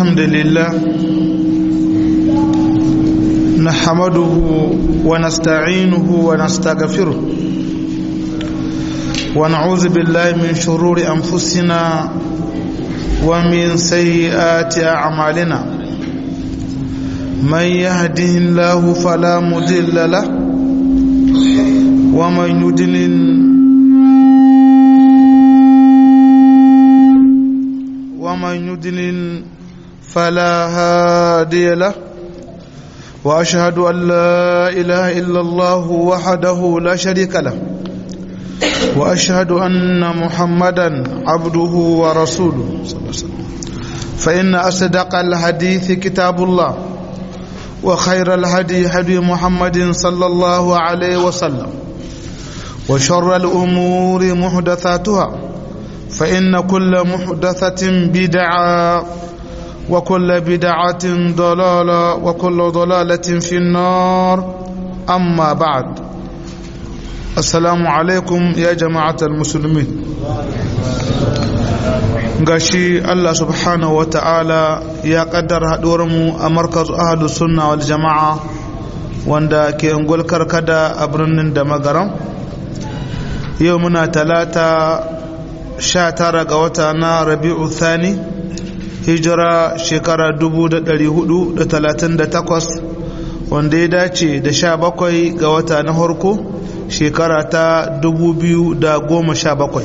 الحمد لله نحمده ونستعينه ونستغفره ونعوذ بالله من شرور أنفسنا ومن سيئات أعمالنا من يهده الله فلا مضل له ومن يضلل ومن يضلل فلا هادي له واشهد ان لا اله الا الله وحده لا شريك له واشهد ان محمدا عبده ورسوله صلى الله عليه وسلم فان اصدق الحديث كتاب الله وخير الهدي هدي محمد صلى الله عليه وسلم وشر الامور محدثاتها فإن كل محدثة بدعة وكل بدعة ضلالة وكل ضلالة في النار أما بعد السلام عليكم يا جماعة المسلمين gashi Allah subhanahu wa ta'ala ya kaddara mu a markaz ahadu sunna wal jama'a wanda ke ungul karkada a birnin da magaram yau muna talata sha tara ga wata na rabi'u thani hijira shekara dubu da dari hudu da talatin da takwas wanda ya dace da sha bakwai ga wata na harko shekara ta dubu biyu da goma sha bakwai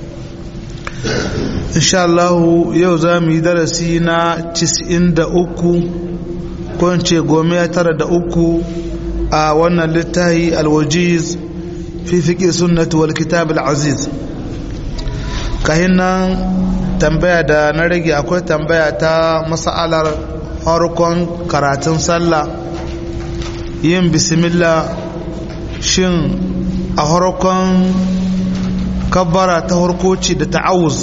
insha Allah yau za mu yi darasi na cis'in da uku ko in ce gome tara da uku a wannan littahi alwajiz fi fiƙe sunnatu wal kitab al-aziz kahin nan tambaya da na rage akwai tambaya ta masa'alar harkon karatun sallah yin bismillah shin a harkon kabbara ta harkoci da ta'awuz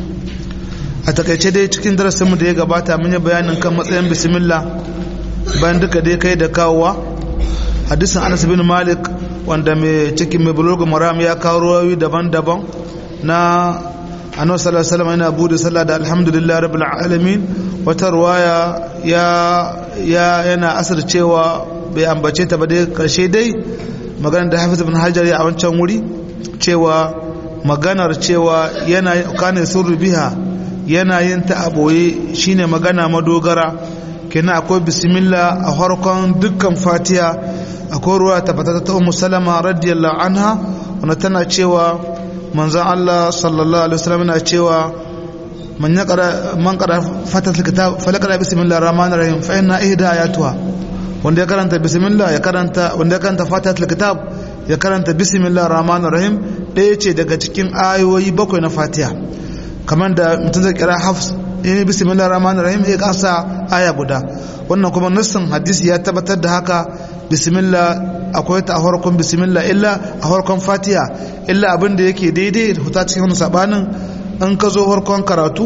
a takaice dai cikin darasinmu da ya gabata mun yi bayanin kan matsayin bismillah bayan duka dai kai da kawowa hadisin anas bin malik wanda mai cikin mai bulogu maram ya kawo ruwayoyi daban-daban na annabi sallallahu alaihi wasallam yana bude sallah da alhamdulillah rabbil alamin wata ruwaya ya ya yana asar cewa bai ambace ta ba dai karshe dai maganar da Hafiz ibn Hajar ya a wancan wuri cewa maganar cewa yana kana sirru biha yana yin ta a boye shine magana madogara kenan akwai bismillah a farkon dukkan fatiha akwai ruwa ta fata ta ummu salama radiyallahu anha wanda tana cewa manzan Allah sallallahu alaihi wasallam yana cewa man yaqra man qara fatat alkitab falaqra bismillahir rahmanir rahim fa inna ihda ayatuha wanda ya karanta bismillah ya karanta wanda ya karanta fatat alkitab ya karanta bismillahir rahmanir rahim daya ce daga cikin ayoyi bakwai na fatiha kamar da mutum zai kira hafs in bismillahir rahmanir rahim ya kasa aya guda wannan kuma nassin hadisi ya tabbatar da haka bismillah akwai ta a farkon bismillah illa a farkon fatiha illa abin da yake daidai da huta cikin wani sabanin in ka zo farkon karatu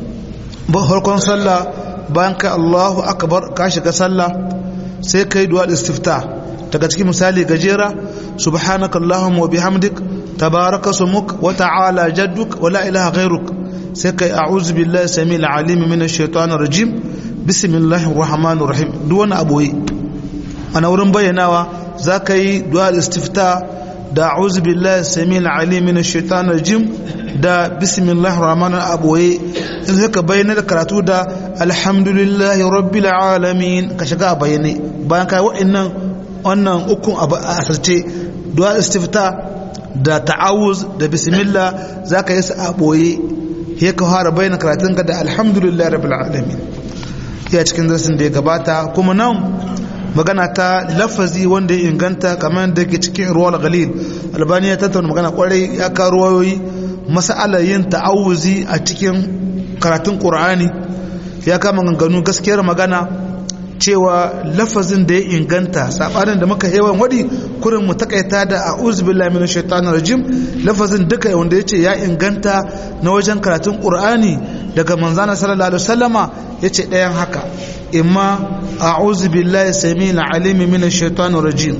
ba farkon sallah bayan kai allahu akbar ka shiga sallah sai kai duwa istifta daga cikin misali gajera subhanaka allahumma wa bihamdik tabaraka sumuk wa ta'ala jadduk wa la ilaha ghairuk sai kai a'udhu billahi samil alim minash shaitanir rajim bismillahir rahmanir rahim duk wani aboye ana wurin bayyanawa za ka yi du'a istifta da a'udhu billahi samil alim min ash-shaytan rajim da bismillahir rahmanir aboye in sai ka bayyana da karatu da alhamdulillahi rabbil alamin ka shiga a bayyane bayan kai wa'annan wannan ukun a asirce du'a istifta da ta'awuz da bismillah za ka yi su a boye he ka fara bayyana karatunka da alhamdulillahi rabbil alamin ya cikin darasin da ya gabata kuma nan magana ta lafazi wanda ya inganta kamar da ke cikin ruwal galil albani ya tattauna magana kwarai ya ka ruwayoyi masala yin ta'awuzi a cikin karatun qur'ani ya kama ganganu gaskiyar magana cewa lafazin da ya inganta sabanin da muka yawan wadi kurin mu takaita da a'udhu billahi minash shaitanir rajim lafazin duka wanda yace ya inganta na wajen karatun qur'ani daga manzana sallallahu alaihi wasallama yace ɗayan haka imma a'udhu billahi samil alim minash shaitanir rajim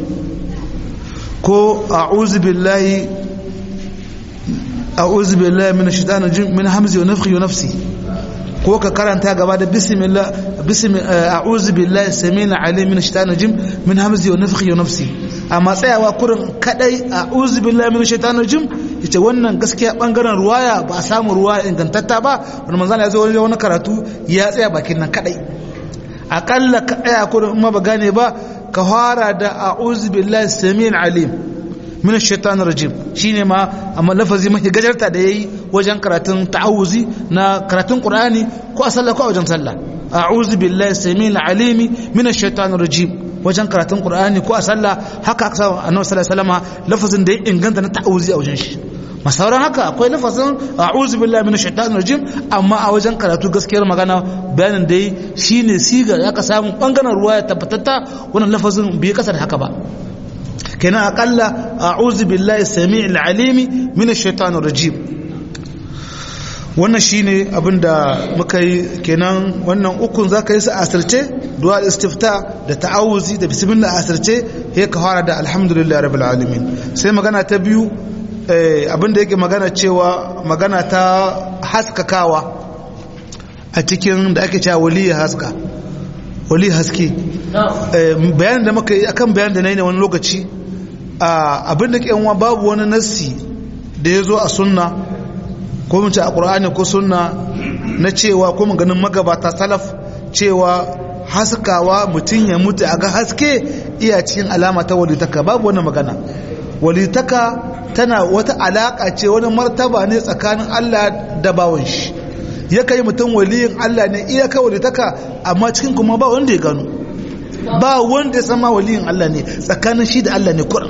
ko a'udhu billahi a'udhu billahi minash shaitanir rajim min hamzi wa nafthi wa nafsi ko ka karanta gaba da bismillah bismillah a'udhu billahi samina alim min shaitanir rajim min hamzi wa nafthi wa nafsi amma tsayawa kurin kadai a'udhu billahi min shaitanir rajim yace wannan gaskiya bangaren ruwaya ba a samu ruwaya ingantatta ba wani manzon ya zo wani karatu ya tsaya bakin nan kadai akalla ka tsaya kurin in ma ba gane ba ka fara da a'udhu billahi samin alim min shaitanir rajim shine ma amma lafazi mafi gajarta da yayi wajen karatun ta'awuzi na karatun qur'ani ko a sallah ko a wajen sallah a'udhu billahi samil alimi min shaitanir rajim wajen karatun qur'ani ko a sallah haka aka samu annabi sallallahu alaihi wasallam lafazin da ya inganta na ta'awuzi a wajen shi masauran haka akwai lafazin a'udhu billahi minash shaitanir rajim amma a wajen karatu gaskiyar magana bayanin da yi shine siga aka samu bangaren ruwa ya tabbatatta wannan lafazin bai kasa da haka ba kenan akalla a'udhu billahi samii'il alimi minash shaitanir rajim wannan shine abinda muka yi kenan wannan ukun zaka yi su asirce du'a istifta da ta'awuzi da bismillah asirce sai ka fara da alhamdulillah rabbil alamin sai magana ta biyu abinda yake magana cewa magana ta haskakawa a cikin da ake cewa waliya haska wali haske bayanin da muka yi akan bayanin da na yi ne wani lokaci abinda ke yanwa babu wani nassi da ya zo a sunna ko mace a ƙur'ani ko sunna na cewa ko ganin magabata salaf cewa haskawa mutum ya mutu a ga haske iya cikin alama ta walitaka babu wani magana walitaka tana wata alaƙa ce wani martaba ne tsakanin Allah da bawan shi ya kai mutum waliyin Allah ne iya kai walitaka amma cikin kuma ba wanda ya gano ba wanda ya sama waliyin Allah ne tsakanin shi da Allah ne kuran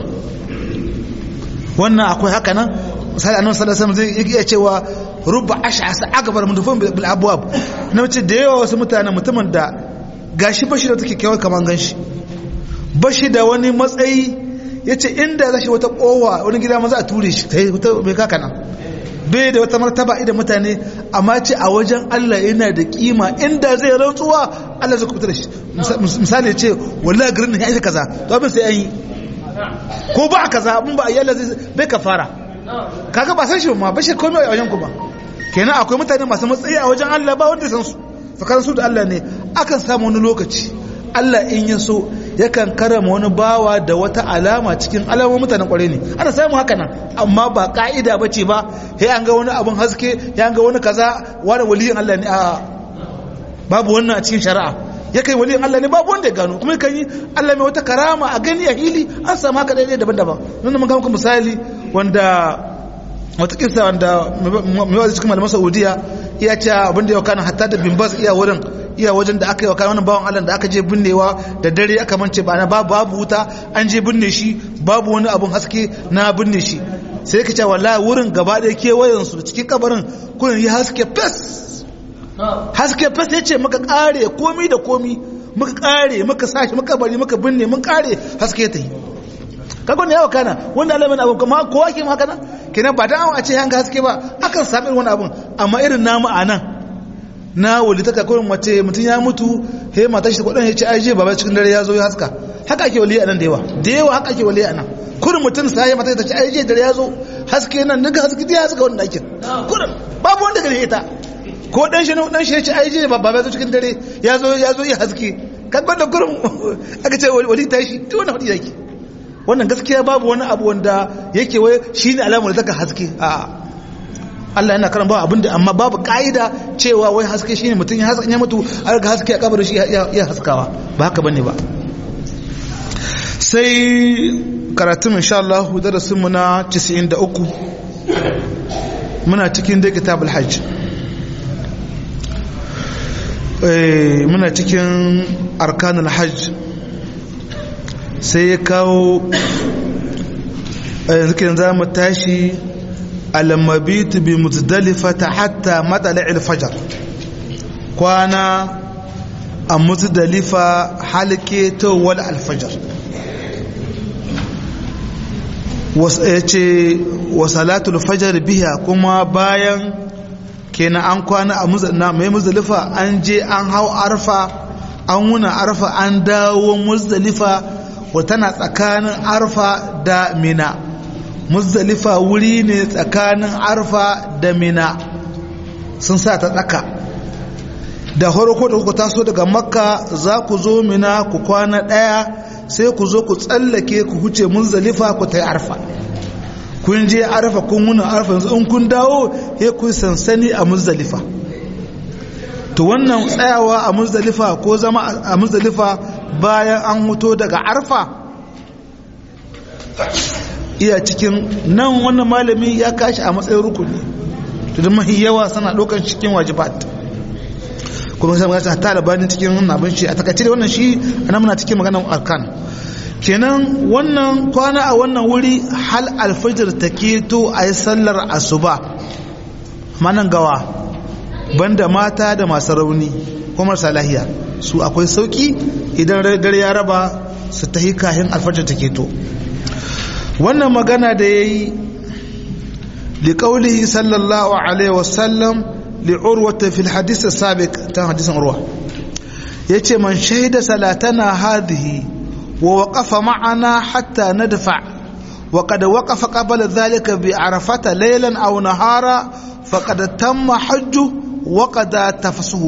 wannan akwai haka nan misali annabi sallallahu alaihi wasallam zai iya cewa rubba ash'asa akbar mudufun bil abwab na mace da yawa wasu mutane mutumin da gashi bashi da take kyawar kaman ganshi bashi da wani matsayi yace inda zashi wata kowa wani gida ma za a ture shi tai wata bai kaka nan bai da wata martaba idan mutane amma ce a wajen Allah yana da kima inda zai rantsuwa Allah zai kubuta da shi misali ce wallahi garin ya yi kaza to abin sai an yi ko ba kaza mun ba ayyalla zai bai kafara kaga ba san shi ma bashir komai a wajen ku ba kenan akwai mutane masu matsayi a wajen Allah ba wanda san su tsakanin su da Allah ne akan samu wani lokaci Allah in ya so yakan karama wani bawa da wata alama cikin alamomin mutanen kwarai ne ana samu haka nan amma ba ka'ida bace ba sai an ga wani abun haske ya ga wani kaza wani waliyin Allah ne a babu wannan a cikin shari'a ya kai waliyin Allah ne babu wanda ya gano kuma kan yi Allah mai wata karama a gani a hili an samu haka daidai daban-daban nan mun ga muku misali wanda wata kisa wanda mai wazi cikin malaman Saudiya iya ce abin da ya kana hatta da bin bas iya wurin iya wajen da aka yi wa kayan wannan bawan Allah da aka je binnewa da dare aka mance ba na babu babu wuta an je binne shi babu wani abun haske na binne shi sai ka ce wallahi wurin gaba ɗaya kewayen su cikin kabarin kullun yi haske fes haske fes ya ce muka kare komi da komi muka kare muka sashi muka bari muka binne mun kare haske ta yi kaga ne yawa kana wanda alamin abu kuma kowa ke haka nan kenan ba dan a ce hanga haske ba akan sami irin wani abun amma irin namu a nan na wali taka kurin mace mutum ya mutu he mata shi kudin ya ce ai je baba cikin dare ya zo ya haska haka ake wali a nan da yawa da yawa haka ake wali a nan kurin mutum sai ya mata ta ce ai je dare ya zo haske nan daga haske ya haska wannan dakin kurin babu wanda gare ita ko dan shi dan shi ya ce ai je baba ya zo cikin dare ya zo ya zo ya haske kaga da kurin aka ce wali ta shi to wannan hadi yake wannan gaskiya babu wani abu wanda yake wai shine alamar da taka haske a'a Allah yana karan ba abinda amma babu ka'ida cewa wai haske shine mutum ya haske ya mutu a ga haske a kabarin shi ya haskawa ba haka bane ba sai karatun insha Allah darasin mu na 93 muna cikin da kitabul hajj eh muna cikin arkanul hajj sai ya kawo yanzu kenan za mu tashi almabitu bi muzdalifata hatta matala'il fajar kwana a muzdalifa halke tawwal alfajar ya ce wa salatul fajar biya kuma bayan kenan an kwana a mai muzdalifa an je an hau arfa an wuna arfa an dawo muzdalifa tana tsakanin arfa da mina muzdalifa wuri ne tsakanin arfa da mina sun sa ta tsaka da farko da kuka taso daga makka za ku zo mina ku kwana ɗaya sai ku zo ku tsallake ku huce muzdalifa ku ta yi arfa kun je arfa kun muna arfa yanzu in kun dawo he kun sansani a muzdalifa to wannan tsayawa a muzdalifa ko zama a muzdalifa bayan an huto daga arfa iya cikin nan wannan malami ya kashi a matsayin rukuni to da mahi yawa suna ɗaukar cikin wajibat kuma sai magana ta labarin cikin wannan abin shi a takaice da wannan shi ana muna cikin maganar arkan kenan wannan kwana a wannan wuri hal alfajir ta keto a yi sallar asuba manan gawa banda mata da masu rauni ko marasa lahiya su akwai sauki idan dare ya raba su ta kahin alfajir ta keto wannan magana da ya yi liƙaulihi sallallahu alaihi wasallam li'urwata fil hadis sabiq ta hadisin urwa yace man shahida salatana hadhihi wa waqafa ma'ana hatta nadfa wa qad waqafa qabla dhalika bi arafata laylan aw nahara faqad tamma hajju wa qad tafasuhu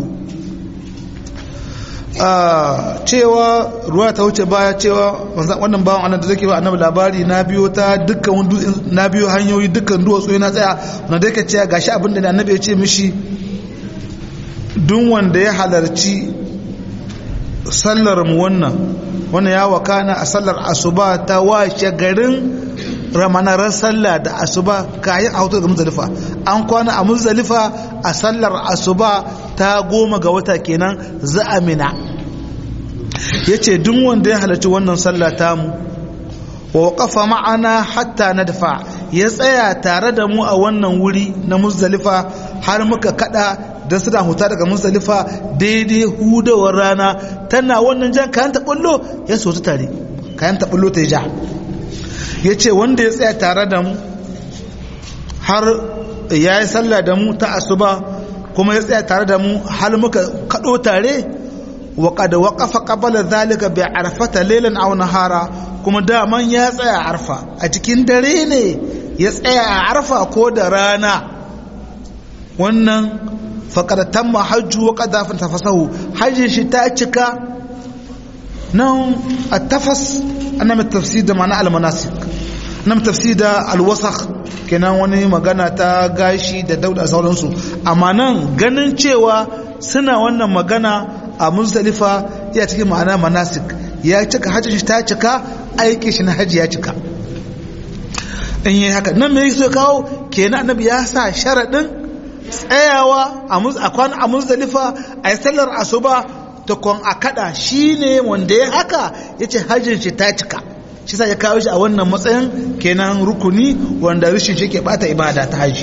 cewa ruwa ta wuce baya cewa wannan bawan annan da zake ba annabi labari na biyo ta dukkan na biyo hanyoyi dukkan duwatsu yana tsaya na da yake cewa gashi abin da annabi ya ce mishi duk wanda ya halarci sallar mu wannan wannan ya wakana a sallar asuba ta washe garin ramanarar sallah da asuba kayan a hoto da muzdalifa an kwana a muzdalifa a sallar asuba ta goma ga wata kenan za a mina ya ce duk wanda ya halarci wannan sallah tamu wa kafa ma'ana hatta na dafa ya tsaya tare da mu a wannan wuri na muzdalifa har muka kada don suna huta daga muzdalifa daidai hudawar rana tana wannan jan kayan taɓullo ya sotu tare kayan taɓullo ta ja ya ce wanda ya tsaya tare da mu har ya yi sallah da mu ta asuba kuma ya tsaya tare da mu har muka kaɗo tare wa kada waƙafa ƙabala zalika bai arfata lelan aw nahara kuma daman ya tsaya arfa a cikin dare ne ya tsaya a arfa ko da rana wannan faƙar tamma hajju wa ƙadafin tafasahu hajjin shi ta cika nan a tafas ana mai tafsir da ma'ana almanasik na tafsir da alwasakh kenan wani magana ta gashi da dauda sauransu amma nan ganin cewa suna wannan magana a muzdalifa ya cikin ma'ana manasik ya cika hajjin shi ta cika aiki shi na hajji ya cika in yi haka nan mai so kawo kenan annabi ya sa sharaɗin tsayawa a kwana a muzdalifa a yi sallar asuba ta kwan a kada shi ne wanda ya haka ya ce hajjin shi ta cika shi sa ya kawo shi a wannan matsayin kenan rukuni wanda rishin shi ke bata ibada ta haji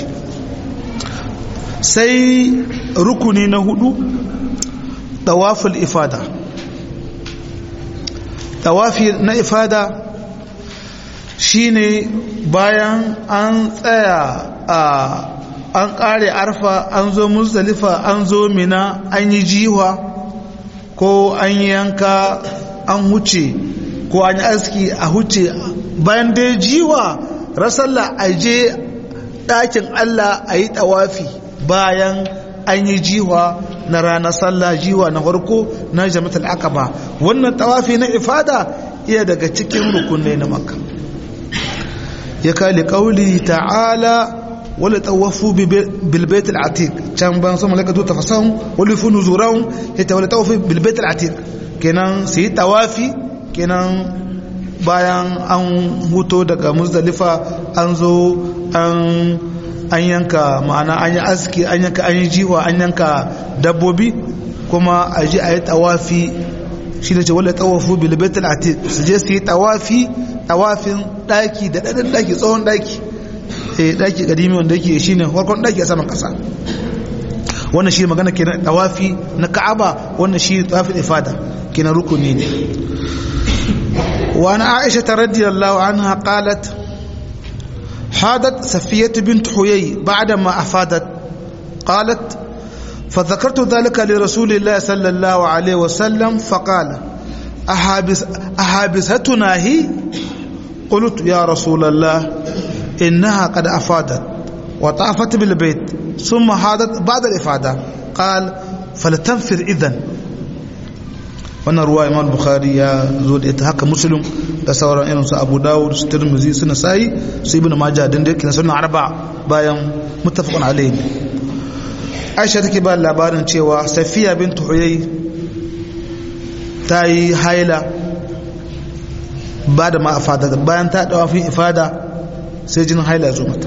sai rukuni na hudu tawaful ifada tawafi na ifada shine bayan an tsaya a an kare arfa an zo muzdalifa an zo mina an yi jiwa ko an yanka an huce ko an yi aski a huce bayan dai jiwa rasalla a je ɗakin Allah a yi ɗawafi bayan an yi jiwa na ranar sallah jiwa na farko na jami'atul aqaba wannan ɗawafi na ifada iya daga cikin rukunai na makka ya kali ƙauli ta'ala wala tawafu bil bait al atiq can ban sama laka to tafasahum wala funu zurahum ita wala tawafu bil bait al atiq kenan sai tawafi kenan bayan an huto daga muzdalifa an zo an an yanka ma'ana an yi aski an yanka an yi jiwa an yanka dabbobi kuma a ji a yi tawafi shi ne ce wala tawafu bil bait al atiq su je su yi tawafi tawafin daki da dadin daki tsohon daki eh daki kadimi wanda yake shine farkon daki a saman kasa wannan shi magana kenan tawafi na Ka'aba wannan shi tawafin ifada kenan rukuni ne wa ana Aisha radhiyallahu anha qalat حادت صفية بنت حيي بعدما أفادت قالت فذكرت ذلك لرسول الله صلى الله عليه وسلم فقال أحابس أحابستنا هي قلت يا رسول الله إنها قد أفادت وطافت بالبيت ثم حادت بعد الإفادة قال faltanfir idan wannan ruwa imam bukhari ya zo da ita haka muslim da sauran irin su abu dawud su tirmizi su nasa'i su ibnu majah din da yake sunan arba bayan muttafaqun alayhi aisha take ba labarin cewa safiya bint huyay ta yi haila ba da ma afada bayan ta dawa fi ifada sai jinin haila ya zo mata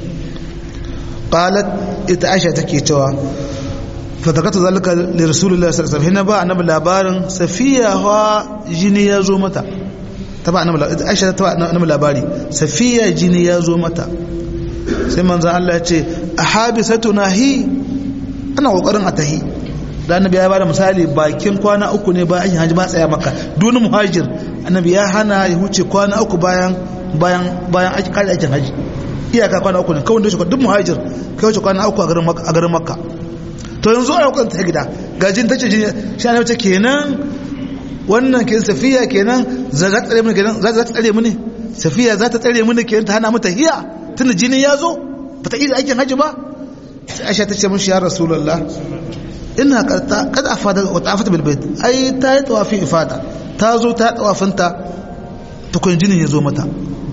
qalat ita aisha take cewa fatakata zalika li rasulullahi sallallahu alaihi wasallam ba annabi labarin safiya wa jini ya zo mata ta ba annabi aisha ta ba annabi labari safiya jini ya zo mata sai manzo Allah ya ce ahabisatuna hi ana kokarin a tahi da annabi ya bada misali bakin kwana uku ne bayan haji ba tsaya maka duni muhajir annabi ya hana ya huce kwana uku bayan bayan bayan aiki kare aikin haji iyaka kwana uku ne kawai da shi duk muhajir kai wuce kwana uku a garin makka a garin makka to yanzu ana kwanta ta gida gajin ta ce jini shi ana wace kenan wannan ke safiya kenan za ta tsare mini kenan za ta tsare mini safiya za ta tsare mini kenan ta hana mata hiya tunda jini ya zo ba ta iya aikin hajji ba sai aisha ta ce mishi ya rasulullah ina kada afada wa ta'afata bil bait ai ta yi tawafi ifada ta zo ta tawafinta tukun jinin ya zo mata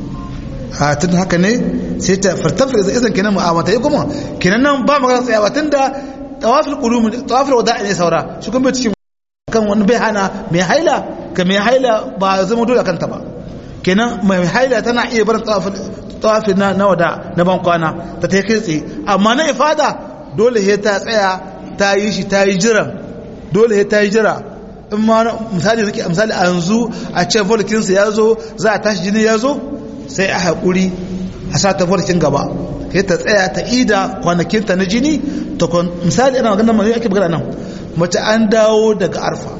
a tun haka ne sai ta fartafar izan kenan mu'amata ya kuma kenan nan ba magana tsayawa tunda tawafil qulumi tawafil wada'i ne saura shi kuma cikin kan wani bai hana mai haila ka mai haila ba zama dole kanta ba kenan mai haila tana iya barin tawafil tawafil na na wada na ban kwana ta ta kai tsaye amma na ifada dole he ta tsaya ta yi shi ta yi jira dole he ta yi jira in ma misali rike misali a yanzu a ce volkinsa ya zo za a tashi jini ya zo sai a haƙuri a sa ta volkin gaba sai ta tsaya ta ida kwanakinta na jini ta misali ana magana mai ake magana nan mace an dawo daga arfa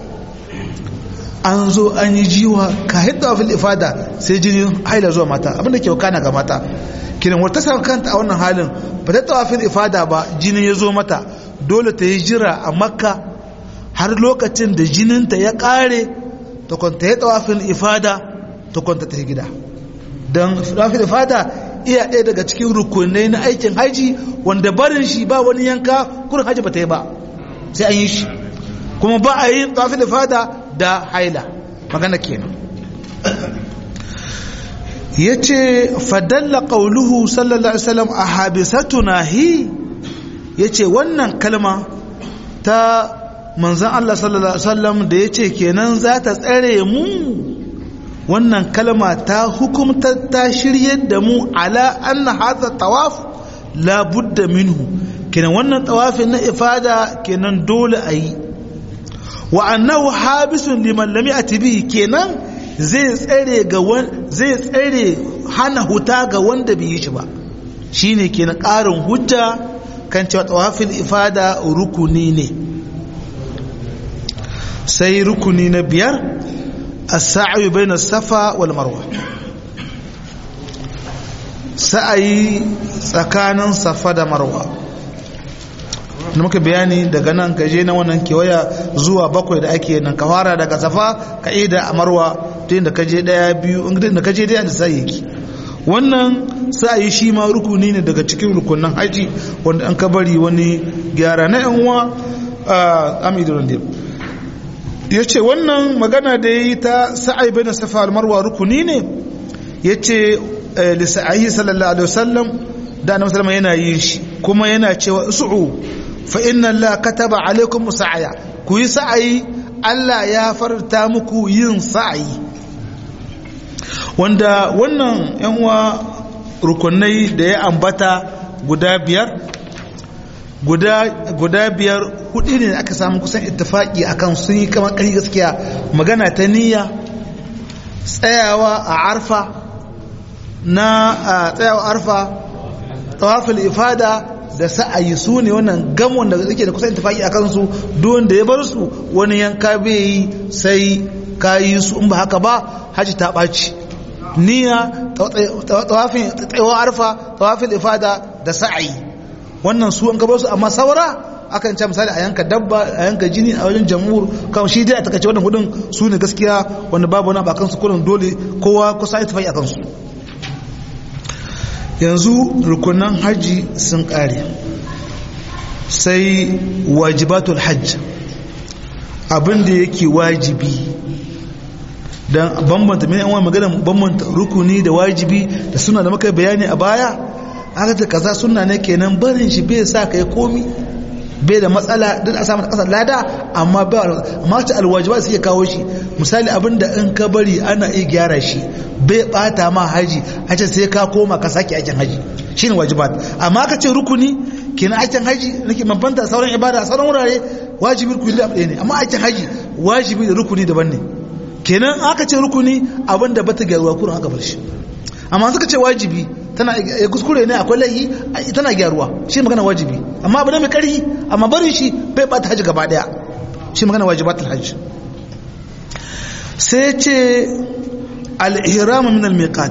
an zo an yi jiwa ka hidda fil ifada sai jini haila zuwa mata abinda ke wakana ga mata kiran wata sa kanta a wannan halin ba ta tawafin ifada ba jini ya zo mata dole ta yi jira a makka har lokacin da jininta ya kare ta kwanta ya tawafin ifada ta kwanta ta gida don tawafin ifada iya ɗaya daga cikin rukunai na aikin haji wanda barin shi ba wani yanka kurin haji ba ta yi ba sai an yi shi kuma ba a yi tafi da fada da haila magana kenan ya ce fadalla ƙauluhu sallallahu alaihi wasallam a habisatuna hi ya ce wannan kalma ta manzan Allah sallallahu alaihi wasallam da ya ce kenan za ta tsare mu wannan kalma ta hukumta ta shiryar da mu ala anna hadha tawaf la budda minhu kenan wannan tawafin na ifada kenan dole a yi wa annahu habisun liman lam yati bihi kenan zai tsare ga zai tsare hana huta ga wanda bai yi shi ba shine kenan ƙarin hujja kan cewa tawafin ifada rukuni ne sai rukuni na biyar السعي بين الصفا والمروة سعي tsakanin safa da marwa da muka bayani daga nan ka je na wannan kewaya zuwa bakwai da ake nan ka fara daga safa ka ida a marwa tun da ka je daya biyu da ka je daya da sai yake wannan sa'ayi shi ma rukuni ne daga cikin rukunin haji wanda an ka bari wani gyara na yan uwa a amidun ya ce wannan magana da ya yi ta sa'ai bai na safa almarwa rukuni ne ya ce lissa'ayi sallallahu alaihi wasallam da annabi sallama yana yin shi kuma yana cewa su'u fa inna Allah kataba alaikum sa'aya ku yi sa'ayi Allah ya farta muku yin sa'ayi wanda wannan yan uwa rukunai da ya ambata guda biyar guda biyar hudu ne aka samu kusan ittifaki akan sun yi kamar ƙari gaskiya magana ta niyya tsayawa a arfa na tsayawa arfa tawafil ifada da sa'ayi su ne wannan gamon da suke da kusan ittifaki akan su don da ya bar su wani yanka bai yi sai kayi su in ba haka ba haji ta ɓaci niyya tawafin tsayawa arfa tawafil ifada da sa'ayi wannan su an gaba su amma saura akan ce misali a yanka dabba a yanka jini a wajen jamhur kan shi dai a takaice wannan hudun su ne gaskiya wanda babu wani bakan su kullum dole kowa kusa ya tafi a kansu yanzu rukunan haji sun kare sai wajibatul hajj abin da yake wajibi don bambanta mai yan magana bambanta rukuni da wajibi da suna da maka bayani a baya aka ta kaza suna ne kenan barin shi bai sa kai komi bai da matsala don a samu kasar lada amma ba amma ta alwajiba suke kawo shi misali abin da in ka bari ana iya gyara shi bai bata ma haji a ce sai ka koma ka sake aikin haji shine wajibat amma ka ce rukuni kenan aikin haji nake mabanta sauran ibada sauran wurare wajibi rukuni da ɗaya ne amma aikin haji wajibi da rukuni daban ne kenan aka ce rukuni abin da bata gyaruwa kurin aka bar shi amma suka ce wajibi tana ya kuskure ne akwai laihi tana gyaruwa shi magana wajibi amma abu ne mai karhi amma barin shi bai bata haji gaba daya shi magana wajibatul hajj sai ce al-ihram min al-miqat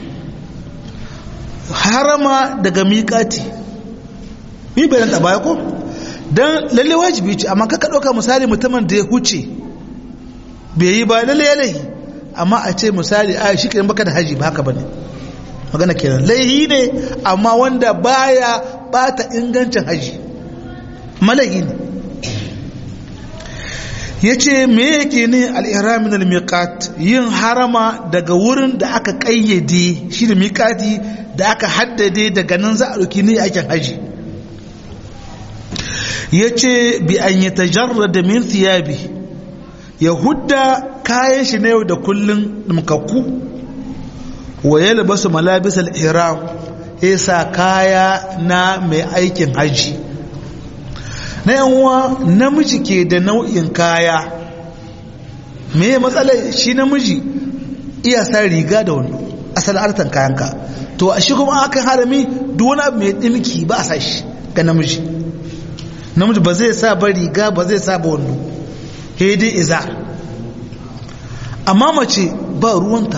harama daga miqati yi bayan ta baya ko dan lalle wajibi ce amma kaka dauka misali mutumin da ya huce bai yi ba lalle ya laihi amma a ce misali a shi kenan baka da haji ba haka bane magana kenan laihi ne amma wanda baya bata ingancin haji malahi ne yace me yake ne al-ihram min al-miqat yin harama daga wurin da aka kayyade shi da miqati da aka haddade daga nan za a dauki ne aikin haji yace bi an yatajarrada min thiyabi ya hudda kayan shi na yau da kullun dumkakku wa ya labasu malabis al-ihram ya sa kaya na mai aikin haji na yanwa namiji ke da nau'in kaya me matsalar shi namiji iya sa riga da wando asal artan kayanka to a shi kuma aka harami duk wani abu mai dimki ba a sa shi ga namiji namiji ba zai sa ba riga ba zai sa ba wando dai iza amma mace ba ruwanta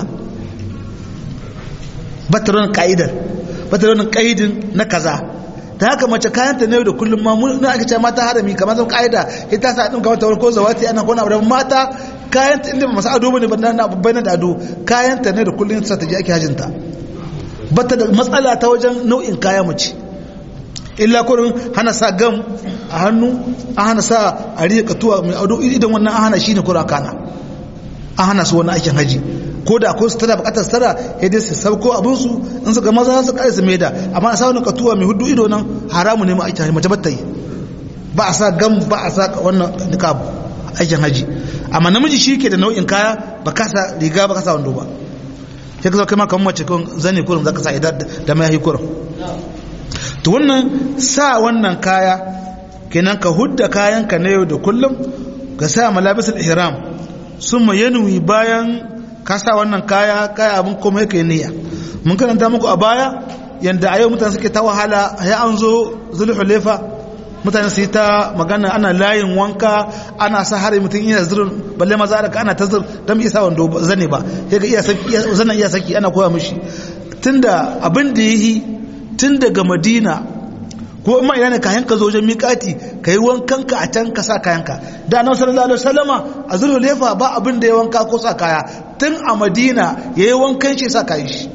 ba ta ranar ka'idar ba ta ranar ka'idin na kaza ta haka mace kayanta ne da kullum ma mun na aka ce mata harami kamar zan ka'ida ita sa din kamar tawar ko zawati ana kona abu mata kayanta inda masu ado bane ba na babban da ado kayanta ne da kullum sa ta je ake hajinta ba ta da matsala ta wajen nau'in kaya mace illa kurin hana sa gam a hannu an hana sa a riya katuwa mai ado idan wannan an hana shi ne kura kana an hana su wannan aikin haji ko da akwai su tana bukatar tara ya dai su sauko abinsu in suka maza su kare su mai da amma a sa wani katuwa mai hudu ido nan haramu ne ma aikin haji mace batta yi ba a sa gam ba a sa wannan niqab aikin haji amma namiji shi ke da nau'in kaya ba ka sa riga ba ka sa wando ba sai ka zo kai ma kamar mace kun zane kurin zaka sa idan da mai yi kurin to wannan sa wannan kaya kenan ka hudda kayanka na yau da kullum ka sa malabisul ihram summa yanwi bayan ka sa wannan kaya kaya abin kuma yake niyya mun karanta muku a baya yanda a yau mutane suke ta wahala ya an zo zulhulefa mutane su yi ta magana ana layin wanka ana sa hari mutum iya zirin balle maza da ana ta zir don isa wando zane ba ya ga zana iya saki ana koya mishi tunda abin da yi tun daga madina ko ma ina ne kayan ka zo wajen miƙati ka yi wankan ka a can ka sa kayanka da annabi sallallahu alaihi wasallama a zulhulefa ba abin da ya wanka ko sa kaya tun a madina ya yi wankan shi sa kayan shi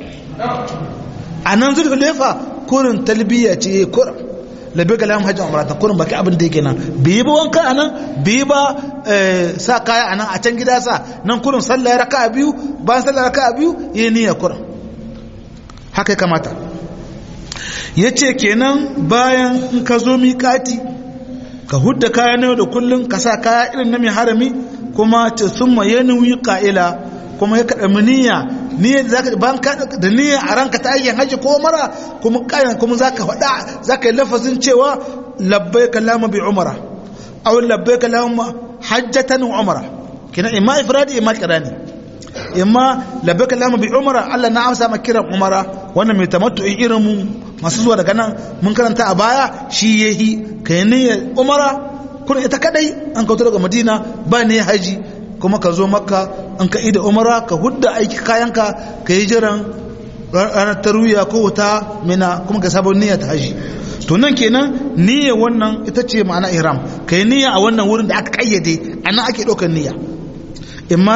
a nan zulhulefa kurin talbiya ce ya kurin labe ga lamun hajji umrata kurin baki abin da yake nan bai yi ba wanka a nan bai yi ba sa kaya a nan a can gida sa nan kurin sallah ya raka a biyu bayan sallah raka a biyu ya yi niyya kurin haka ya kamata ya ce kenan bayan in ka zo miƙati ka hudda kaya na yau da kullum ka sa kaya irin na mai harami kuma ce sun ma yanuwi ƙa'ila kuma ya kaɗa niyya niyya da zaka ban ka da niyya a ranka ta ayyan haji ko mara kuma ƙayan kuma zaka faɗa zaka yi lafazin cewa labbaika lama bi umara aw labbaika lama hajjatan umara kina imma ifradi imma qirani imma labbaika lama bi umara Allah na amsa maka kiran umara wannan mai tamattu'i irin mu masu zuwa daga nan mun karanta a baya shi yahi kai niyyar umara kun ita kadai an kautar daga madina ba ne haji kuma ka zo makka an ka ida umara ka hudda aiki kayanka ka yi jiran ranar taruya ko wuta mina kuma ka sabon niyya ta haji to nan kenan niyyar wannan ita ce ma'ana ihram ka yi niyya a wannan wurin da aka kayyade a nan ake ɗaukar niyya imma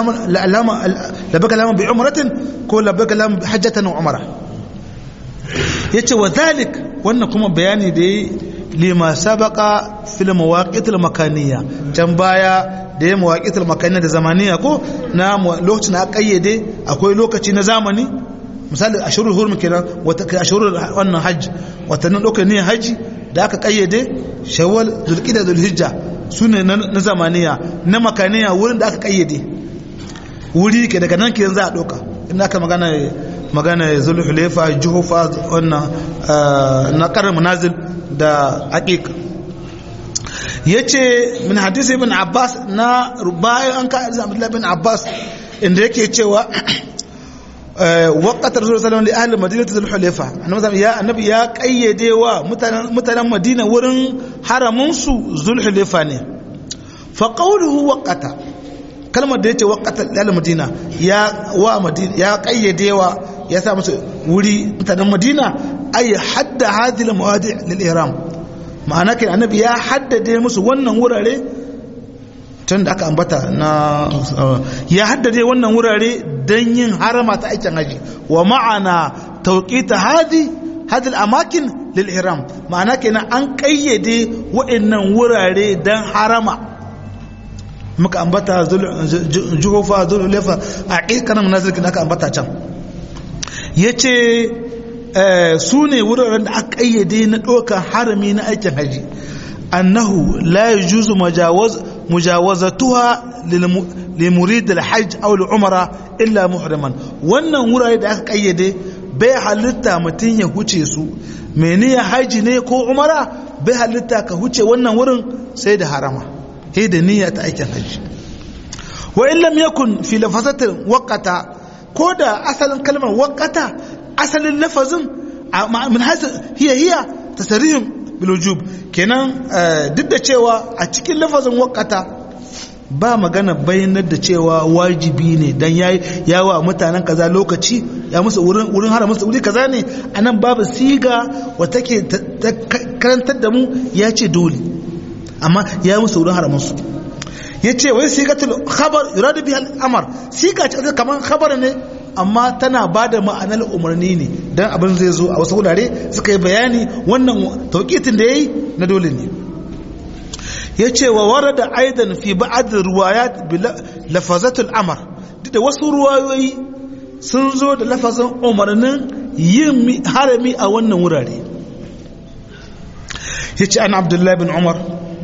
labaka lama bi umratin ko labaka lama bi hajjatan umara yace wa zalik wannan kuma bayani da lima sabaqa fil mawaqit al makaniya can baya da ya mawaqit al makaniya da zamaniya ko na lokacin a kayyade akwai lokaci na zamani misali ashurul hurum kenan wata kai ashurul wannan hajj watannin ɗaukar niyyar hajji da aka kayyade shawwal zulqida zulhijja sune na zamaniya na makaniya wurin da aka kayyade wuri ke daga nan ke za a ɗauka inda aka magana magana zulhulefa juhufa wannan na karin manazil da aqiq yace min hadisi ibn abbas na bayan an ka abdullahi ibn abbas inda yake cewa وقت الرسول صلى الله عليه وسلم لأهل مدينة ذو الحليفة يا النبي يا قيدي و متنا مدينة ورن حرمنسو ذو الحليفة ne فقوله وقت kalmar da yace waqata lal madina ya wa madina ya kayyade wa ya sa musu wuri mutanen madina ay hadda hadhihi al mawadi' lil ihram ma'ana kai annabi ya haddade musu wannan wurare tun da aka ambata na ya haddade wannan wurare don yin harama ta aikin haji wa ma'ana tauqita hadi hadil amakin lil ihram ma'ana kenan an kayyade wa'annan wurare don harama muka ambata juhufa zulhulefa a ƙirƙarar munazirkin aka ambata can yace su ne wuraren da aka kayyade na ɗaukar harami na aikin haji annahu la yajuzu majawaz mujawazatuha limurid alhajj aw al'umra illa muhriman wannan wurare da aka kayyade bai halitta mutum ya huce su mene ya haji ne ko umara bai halitta ka huce wannan wurin sai da harama sai da niyya ta aikin haji wa in lam yakun fi lafazatin waqata ko da asalin kalmar waqata asalin lafazin min hasa hiya hiya tasarihim bilujub kenan duk da cewa a cikin lafazin wakata ba magana bayanar da cewa wajibi ne dan yayi yawa mutanen kaza lokaci ya musu wurin wurin hara musu wuri kaza ne anan babu siga wata ke karantar da mu ya ce dole amma ya musu wurin hara musu ya ce wai sigatul khabar yuradu biha al-amr siga ce kamar khabar ne amma tana ba da ma'anar umarni ne don abin zai zo a wasu wurare suka yi bayani wannan tauƙitin da ya yi na dole ne ya ce wa wara da aidan fi ba'ad ruwayat lafazatul amar duk da wasu ruwayoyi sun zo da lafazin umarnin yin harami a wannan wurare ya ce an abdullahi bin umar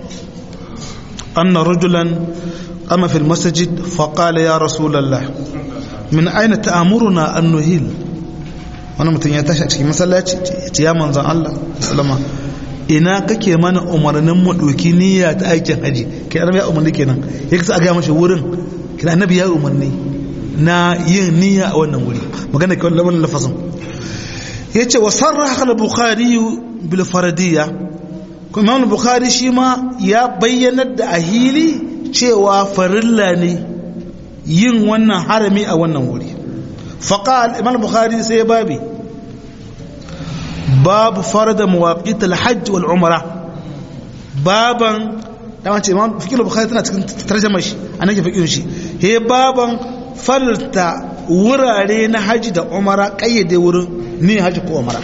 أن رجلا قام في المسجد فقال يا رسول الله min aina ta'amuruna an nuhil wani mutum ya tashi a cikin masallaci ya manzan Allah sallama ina kake mana umarnin mu doki niyya ta aikin haji kai annabi ya umarni kenan ya kasa ga mashi wurin kina annabi ya umarni na yin niyya a wannan wuri magana kai wannan lafazin yace wa sarraha al-bukhari bil faradiyya kuma imam bukhari shi ma ya bayyanar da ahili cewa farilla ne yin wannan harami a wannan wuri faƙal imam bukhari sai babi babu farada mawaƙit alhajj wal umara baban dama ce imam fikir bukhari tana cikin tarjama shi a nan ke fikir shi he baban farta wurare na haji da umara ƙayyade wurin ni haji ko umara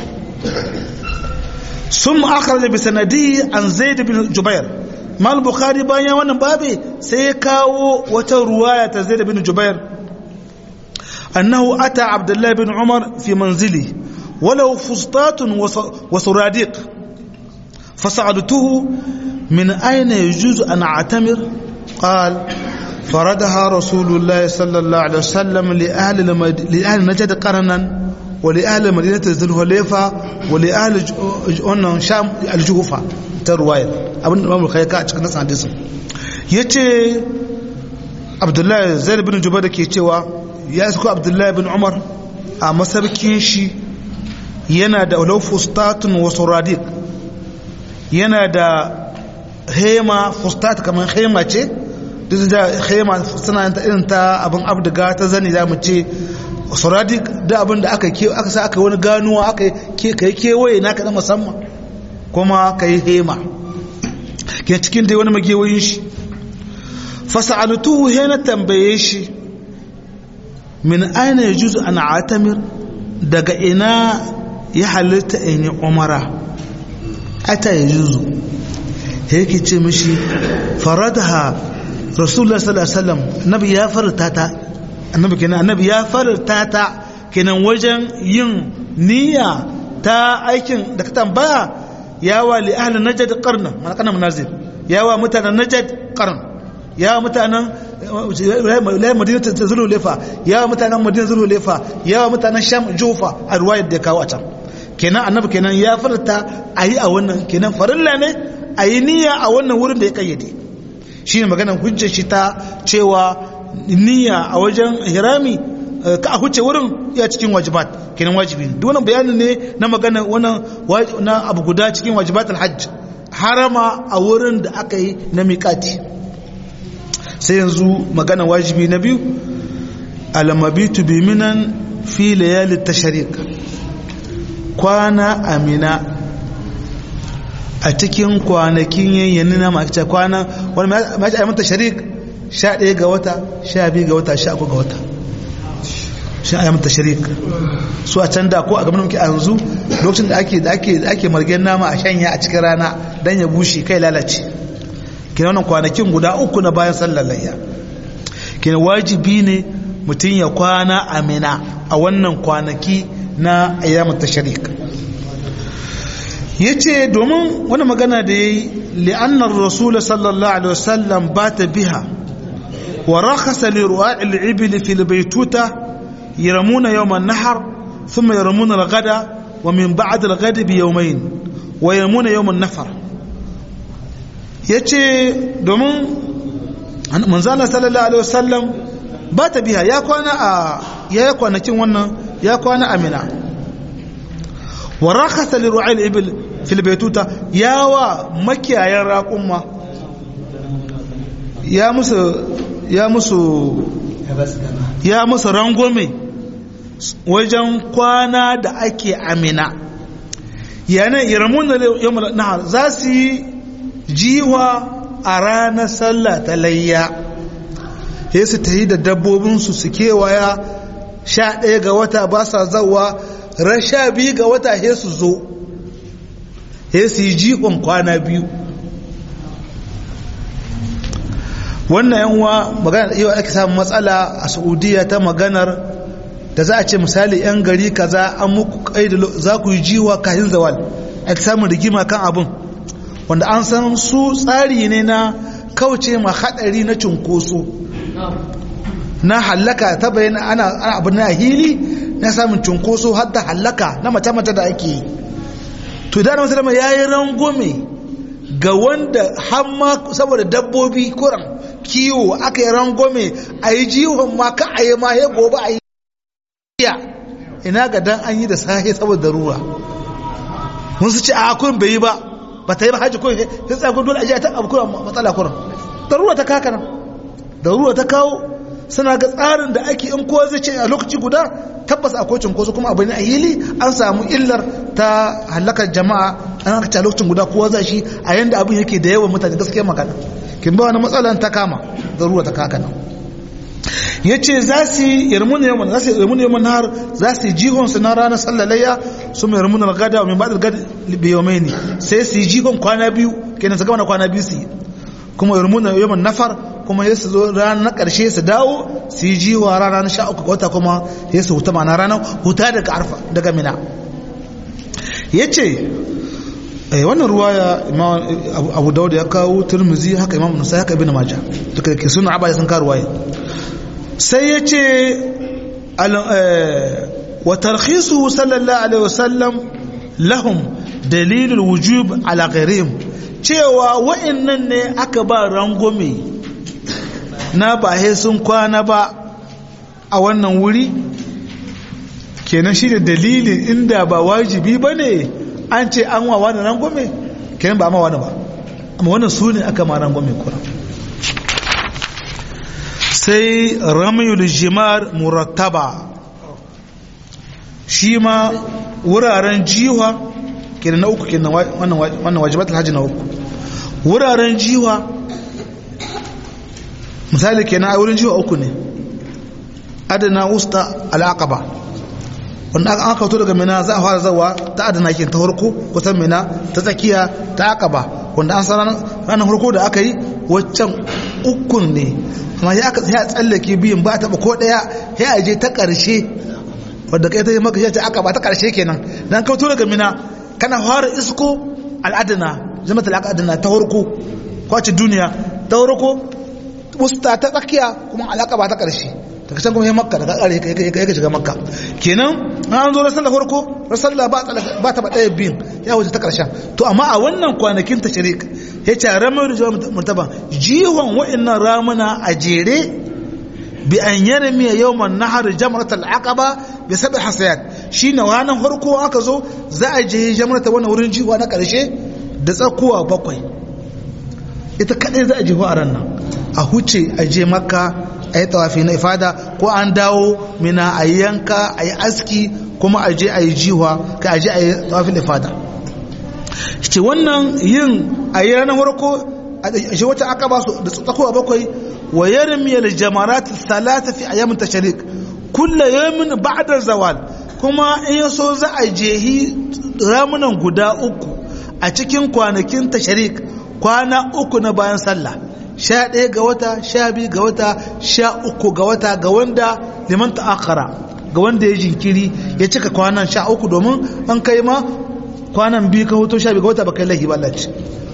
sun ma'akar bi sanadi an zaid bin jubair mal bukhari bayan wannan babe sai ya kawo wata ruwaya ta zaid bin jubair annahu ata abdullahi bin umar fi manzili walau fustatun wa suradiq فسألته من أين يجوز أن أعتمر قال فردها رسول الله صلى الله عليه وسلم لأهل, المد... لأهل نجد قرنا ولأهل مدينة ذي الخليفة ولأهل شام الجوفة ترواية abin da mamu kai ka a cikin nasan hadisin ya ce abdullahi zai bin jubar da ke cewa ya isko abdullahi bin umar a masarkin shi yana da fustatun wasu radik yana da hema fustat kamar hema ce duk da hema suna ta irin ta abin abdiga ta zani za mu ce suradik da abin da aka aka sa aka wani ganuwa aka kai kewaye naka na musamman kuma ka yi hema ke cikin dai wani magewayin shi fasa'altuhu he na tambaye shi min aina yajuzu an atamir daga ina ya halitta in yi umara ata ya juzu yake ce mishi faradaha rasulullah sallallahu alaihi wasallam annabi ya farta ta annabi kenan annabi ya farta ta kenan wajen yin niyya ta aikin da ka tambaya ya wa li ahli najd qarna mana kana munazil ya wa mutanen najd qarn ya wa mutanen la madina zulu lefa ya wa mutanen madina zulu lefa ya wa mutanen sham jufa a ruwayar da kawo a can kenan annabi kenan ya farta ayi a wannan kenan farilla ne ayi niyya a wannan wurin da ya kayyade shine maganar hujjar shi ta cewa niyya a wajen hirami ka a huce wurin ya cikin wajibat kenan wajibi duk wannan bayanin ne na magana wannan na abu guda cikin wajibat alhajj harama a wurin da aka yi na miƙati sai yanzu magana wajibi na biyu alamabitu bi minan fi layali tashriq kwana amina a cikin kwanakin yayyani na makita kwana wani ma ya mata sharik sha ɗaya ga wata sha biyu ga wata sha uku ga wata shi a mata sharik su a can da ko a gaban muke a yanzu lokacin da ake da ake da ake margen nama a shanya a cikin rana dan ya bushe kai lalace kina wannan kwanakin guda uku na bayan sallar layya kina wajibi ne mutum ya kwana amina a wannan kwanaki na ayyamat tashrik yace domin wani magana da yayi li'anna ar-rasul sallallahu alaihi wasallam bata biha wa rakhasa li ru'a'i al-ibli fil baytuta يرمون يوم النحر ثم يرمون الغد ومن بعد الغد بيومين ويرمون يوم النفر yace domin manzana sallallahu alaihi wasallam ba ta biya ya kwana a ya kwanakin wannan ya kwana amina wa rakhasa li ru'ayl ibil fil baytuta yawa makiyayan raqumma ya musu ya musu ya musu rangome wajen kwana da ake amina yana iramun da yamma nahar za su yi jiwa a ranar sallah ta layya ya su ta yi da dabbobinsu su kewaya sha ɗaya ga wata ba sa zawa ran sha biyu ga wata ya su zo ya su yi jikon kwana biyu wannan yanwa magana yau ake samun matsala a saudiya ta maganar da za a ce misali 'yan gari kaza an muku kai da za ku yi jiwa kayan zawal ake samun rigima kan abin wanda an san su tsari ne na kauce ma hadari na cunkoso na hallaka ta bayyana ana abin na hili na samun cunkoso har da hallaka na mace-mace da ake yi to da na musulama ya yi rangome ga wanda hamma saboda dabbobi kuran kiwo aka yi rangome a yi jihon ma ka a yi ma ya gobe a yi iya ina ga dan an yi da sahi saboda ruwa mun su ce a kun bai yi ba ba ta yi ba hajji ko sai tsaya kun dole a ji ta abu kuran matsala kuran da ruwa ta kaka nan da ruwa ta kawo suna ga tsarin da ake in kowa zai ce a lokaci guda tabbas akwai cunkoso kuma abu ne a yili an samu illar ta halakar jama'a an aka ce a lokacin guda kowa za shi a yanda abin yake da yawan mutane gaskiya magana kin ba wani matsalan ta kama da ruwa ta kaka nan ya ce za su yi yarmuna yawan za su yi yarmuna yawan har za su yi jihon su na ranar sallalayya su mai yarmuna gada wa mai ba da gada biyomai ne sai su yi jihon kwana biyu kenan su gama na kwana biyu su yi kuma yarmuna yawan nafar kuma ya su zo ranar ƙarshe su dawo su yi jiwa ranar sha uku wata kuma ya su huta mana ranar huta daga arfa daga mina ya ce wannan ruwaya abu dauda ya kawo turmuzi haka imam nasa haka ibn majah duka da ke suna abaya sun kawo ruwaya sai ya ce wa tarkhisu sallallahu alaihi wasallam lahum dalilul wujub ala ghairihim cewa wa'annan ne aka ba rangome na ba sun kwana ba a wannan wuri kenan shi da dalilin inda ba wajibi ba ne an ce an wa wani rangwame kenan ba ma wani ba amma wannan su ne aka ma rangwame kura sai ramayul jimar murattaba shi ma wuraren jiwa kenan na uku kenan wannan wajibat alhaji na uku wuraren jiwa misali kenan a wurin jiwa uku ne adana usta al'aqaba wanda aka kauto daga mina za a fara zawa ta adana kin ta farko kusan mina ta tsakiya ta akaba wanda an san ranar farko da aka yi waccan ukun ne amma ya aka ya tsallake biyun ba ta ko daya ya aje ta karshe wadda kai ta yi maka yace akaba ta karshe kenan dan kauto daga mina kana fara isko al'adana jama'at al'adana ta farko kwace duniya ta farko wusta ta tsakiya kuma alaka ba ta karshe daga can kuma ya makka daga kare ya shiga makka kenan an zo rasallah farko rasallah ba ta ɗaya biyun ya wuce ta ƙarshen to amma a wannan kwanakin ta shirik ya ce ramar da jawar murtaba jihon wa'annan ramuna a jere bi an yana miya yau man nahar jama'at al'aqaba bi sabi hasayat shi na ranar farko aka zo za a je jama'at wannan wurin jiwa na ƙarshe da tsakuwa bakwai ita kaɗai za a jiho a ran nan a huce a je makka a yi tawafi na ifada ko an dawo mina a yi yanka a yi aski kuma a je a yi jiwa ka a je a yi tawafi na ifada ce wannan yin a yi ranar warko a shi wata aka ba su da tsakowa bakwai wa yarmiyar jamarat salata fi a yamin tasharik kulla yamin ba'dar zawal kuma in ya so za a jehi ramunan guda uku a cikin kwanakin tasharik kwana uku na bayan sallah sha ɗaya ga wata sha biyu ga wata sha uku ga wata ga wanda liman ta'akara ga wanda ya jinkiri ya cika kwanan sha uku domin an kai ma kwanan biyu ka hoto sha biyu ga wata ba kai lahi ba lalace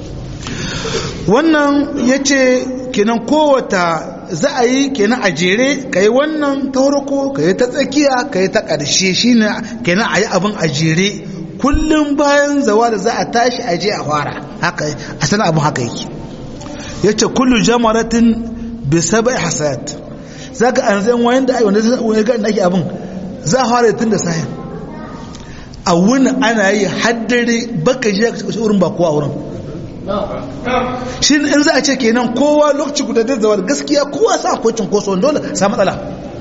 wannan ya ce kenan kowata za a yi kenan a jere ka yi wannan ta farko ka yi ta tsakiya ka yi ta ƙarshe shi ne kenan a yi abin a jere kullum bayan zawa da za a tashi a je a fara haka a sana abin haka yake ya ce kullu jamaratin bi sabai hasayat za ka an zai wayan da wanda zai ga ake abin za a fara tun da sahin a wuni ana yi haddare baka ji ka wurin ba kowa wurin shi in za a ce kenan kowa lokaci guda da zawar gaskiya kowa sa akwai cinkoso dole sa matsala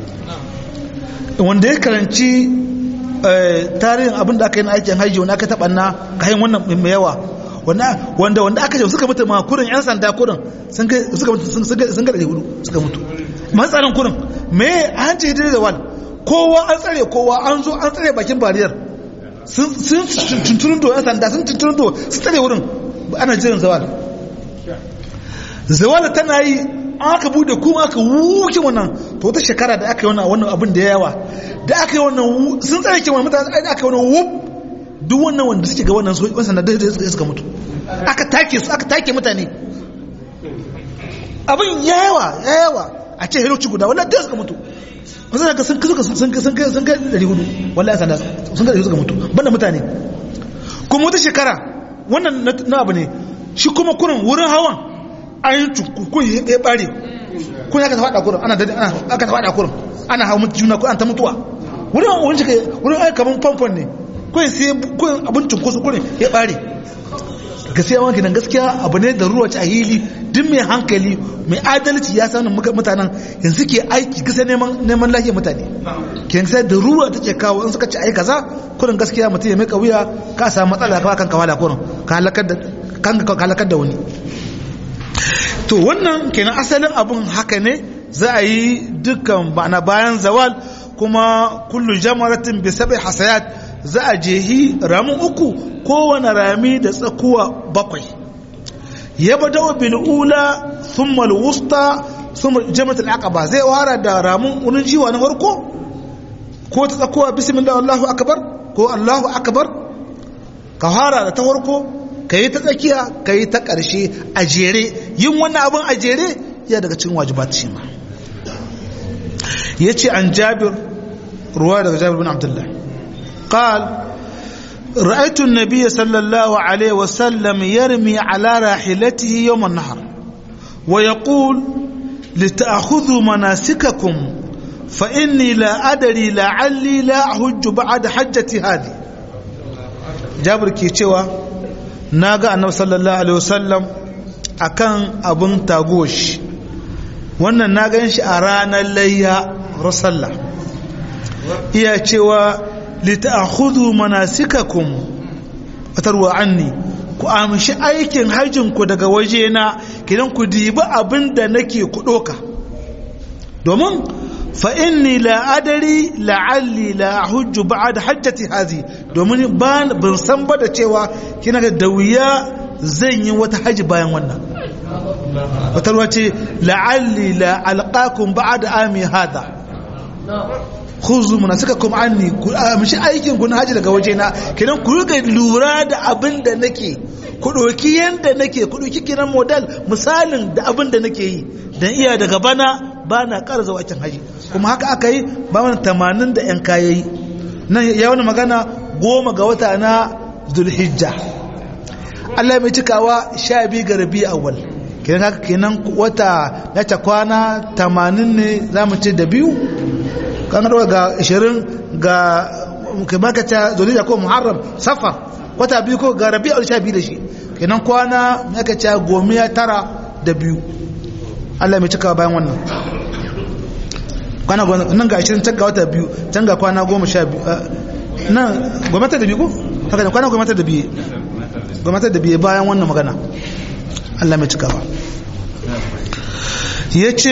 wanda ya karanci tarihin abin da aka yi na aikin hajji wani aka taɓa na kayan wannan mai yawa wanda wanda aka ce suka mutu ma kurin yan sanda kurin sun suka mutu sun ga hudu suka mutu matsalan kurin me an ce da zawal kowa an tsare kowa an zo an tsare bakin bariyar sun tuntunin do yan sanda sun tuntunin do sun tsare wurin ana jiran zawal zawal tana yi aka bude kuma aka wuce wannan to wata shekara da aka yi wannan abin da yawa da aka yi wannan sun tsare kewan mutane da aka yi wannan wuf duk wannan wanda suke ga wannan sun sanda da suka mutu aka take su aka take mutane abin ya yawa ya yawa a ce hiroci guda wallahi da suka mutu wasu daga sun suka sun sun sun sun kai dari hudu wallahi sanda sun kai suka mutu banda mutane kuma wata shekara wannan na abu ne shi kuma kurin wurin hawan an yi tukukun ya bare kun aka faɗa kurin ana aka faɗa kurin ana hawa mutu juna an ta mutuwa wurin wurin shi wurin ai kaman famfon ne kun sai kun abin cunkoso kurin ya bare gaskiya wanki nan gaskiya abu ne da ruwa ci a hili duk mai hankali mai adalci ya sanin mutanen yanzu ke aiki gasa neman lafiyar mutane ke sai da ruwa ta ce kawo in suka ci ai kaza kurin gaskiya mutum ya mai wuya ka samu matsala ka kan kawala kurin ka halakar da wani to wannan kenan asalin abun haka ne za a yi dukkan bana bayan zawal kuma kullu jamaratin bi sabai hasayat za a jehi ramin uku kowane rami da tsakuwa bakwai ya bada bil ula thumma al wusta thumma jamat al aqaba zai wara da ramin unin jiwa na farko ko ta tsakuwa bismillah allahu akbar ko allahu akbar ka fara da ta farko ka yi ta tsakiya ka yi ta ƙarshe a jere yin wannan abin a jere ya daga cikin wajibat shi ma ya ce an jabir ruwa daga jabir bin abdullah قال رأيت النبي صلى الله عليه وسلم يرمي على راحلته يوم النهر ويقول لتأخذوا مناسككم فإني لا أدري لعلي لا أحج بعد حجتي هذه جابر كي na ga annabi sallallahu alaihi wasallam akan abun tagosh wannan na gan shi a ranar layya rasalla iya cewa lita'khudhu manasikakum atarwa anni ku amshi aikin hajjin ku daga wajena kidan ku dibi abin da nake ku doka domin fa inni la adari la'alli la hujju ba'da hajjati hazi domin ban san ba da cewa kina da wuya zan yi wata haji bayan wannan wata ruwa ce la'alli la alqakum ba'da ami hada khuzu munasikakum anni ku amshi aikin ku na haji daga waje na kidan ku riga lura da abin da nake ku doki yanda nake ku doki kiran model misalin da abin da nake yi dan iya daga bana ba na ƙara zuwa aikin haji kuma haka aka yi ba mana tamanin da yan kayayi nan ya wani magana goma ga wata na zulhijja Allah mai cikawa sha biyu ga rabi awwal kenan haka kenan wata ya ta kwana tamanin ne za mu ce da biyu kan ga ashirin ga kamar ka ta zulhijja ko muharram safar wata biyu ko ga rabi awwal sha biyu da shi kenan kwana ya ka ce gomiya tara da biyu Allah mai cikawa bayan wannan kwana nan ga ashirin can ga wata biyu can ga kwana goma sha biyu nan gwamnati da biyu ko haka da kwana gwamnati da biyu gwamnati da biyu bayan wannan magana Allah mai cikawa ya ce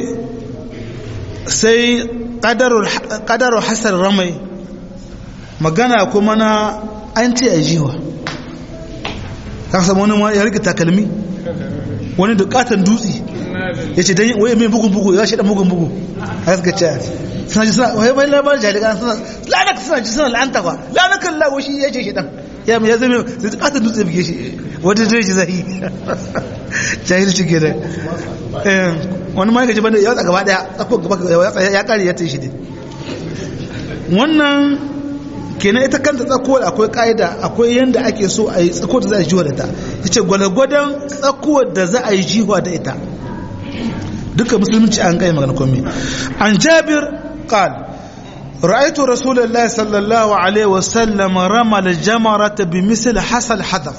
sai ƙadarul hasar ramai magana kuma na an ce a jiwa ta samu wani ya rike takalmi wani da katon dutse ya ce don waye mai bugun bugu ya shi dan bugun bugu a gaska ce suna ji suna waye bai labarin jalikan suna lanaka suna ji suna la'anta ba lanakan lawo shi ya ce shi dan ya mai ya zama zai ji katon dutse buge shi wata zai ji zai jahil shi ke da wani ma gaji banda ya watsa gaba daya tsakko gaba ya kare ya ta shi ne wannan kenan ita kanta tsakuwar akwai ka'ida akwai yadda ake so a yi tsakuwar da za a yi jiwa da ta ya ce gwalgwadon tsakuwar da za a yi jiwa da ita duka musulunci an kai magana komi an jabir qal رأيت رسول الله صلى الله عليه وسلم رمى الجمرة بمثل حصى الحذف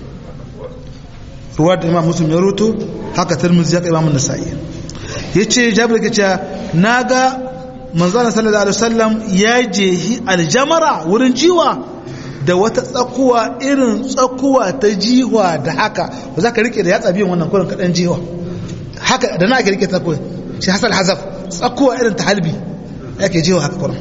رواد إمام مسلم يروتو هكا ترمز يك إمام النسائي يتشي جابر كتا ناغا manzana sallallahu alaihi wasallam ya jehi aljamara wurin jiwa da wata tsakuwa irin tsakuwa ta jiwa da haka ba za ka rike da yatsa biyan wannan kurin kaɗan jiwa haka da na ake rike tsakuwa shi hasal hazaf tsakuwa irin ta halbi yake jiwa haka kurin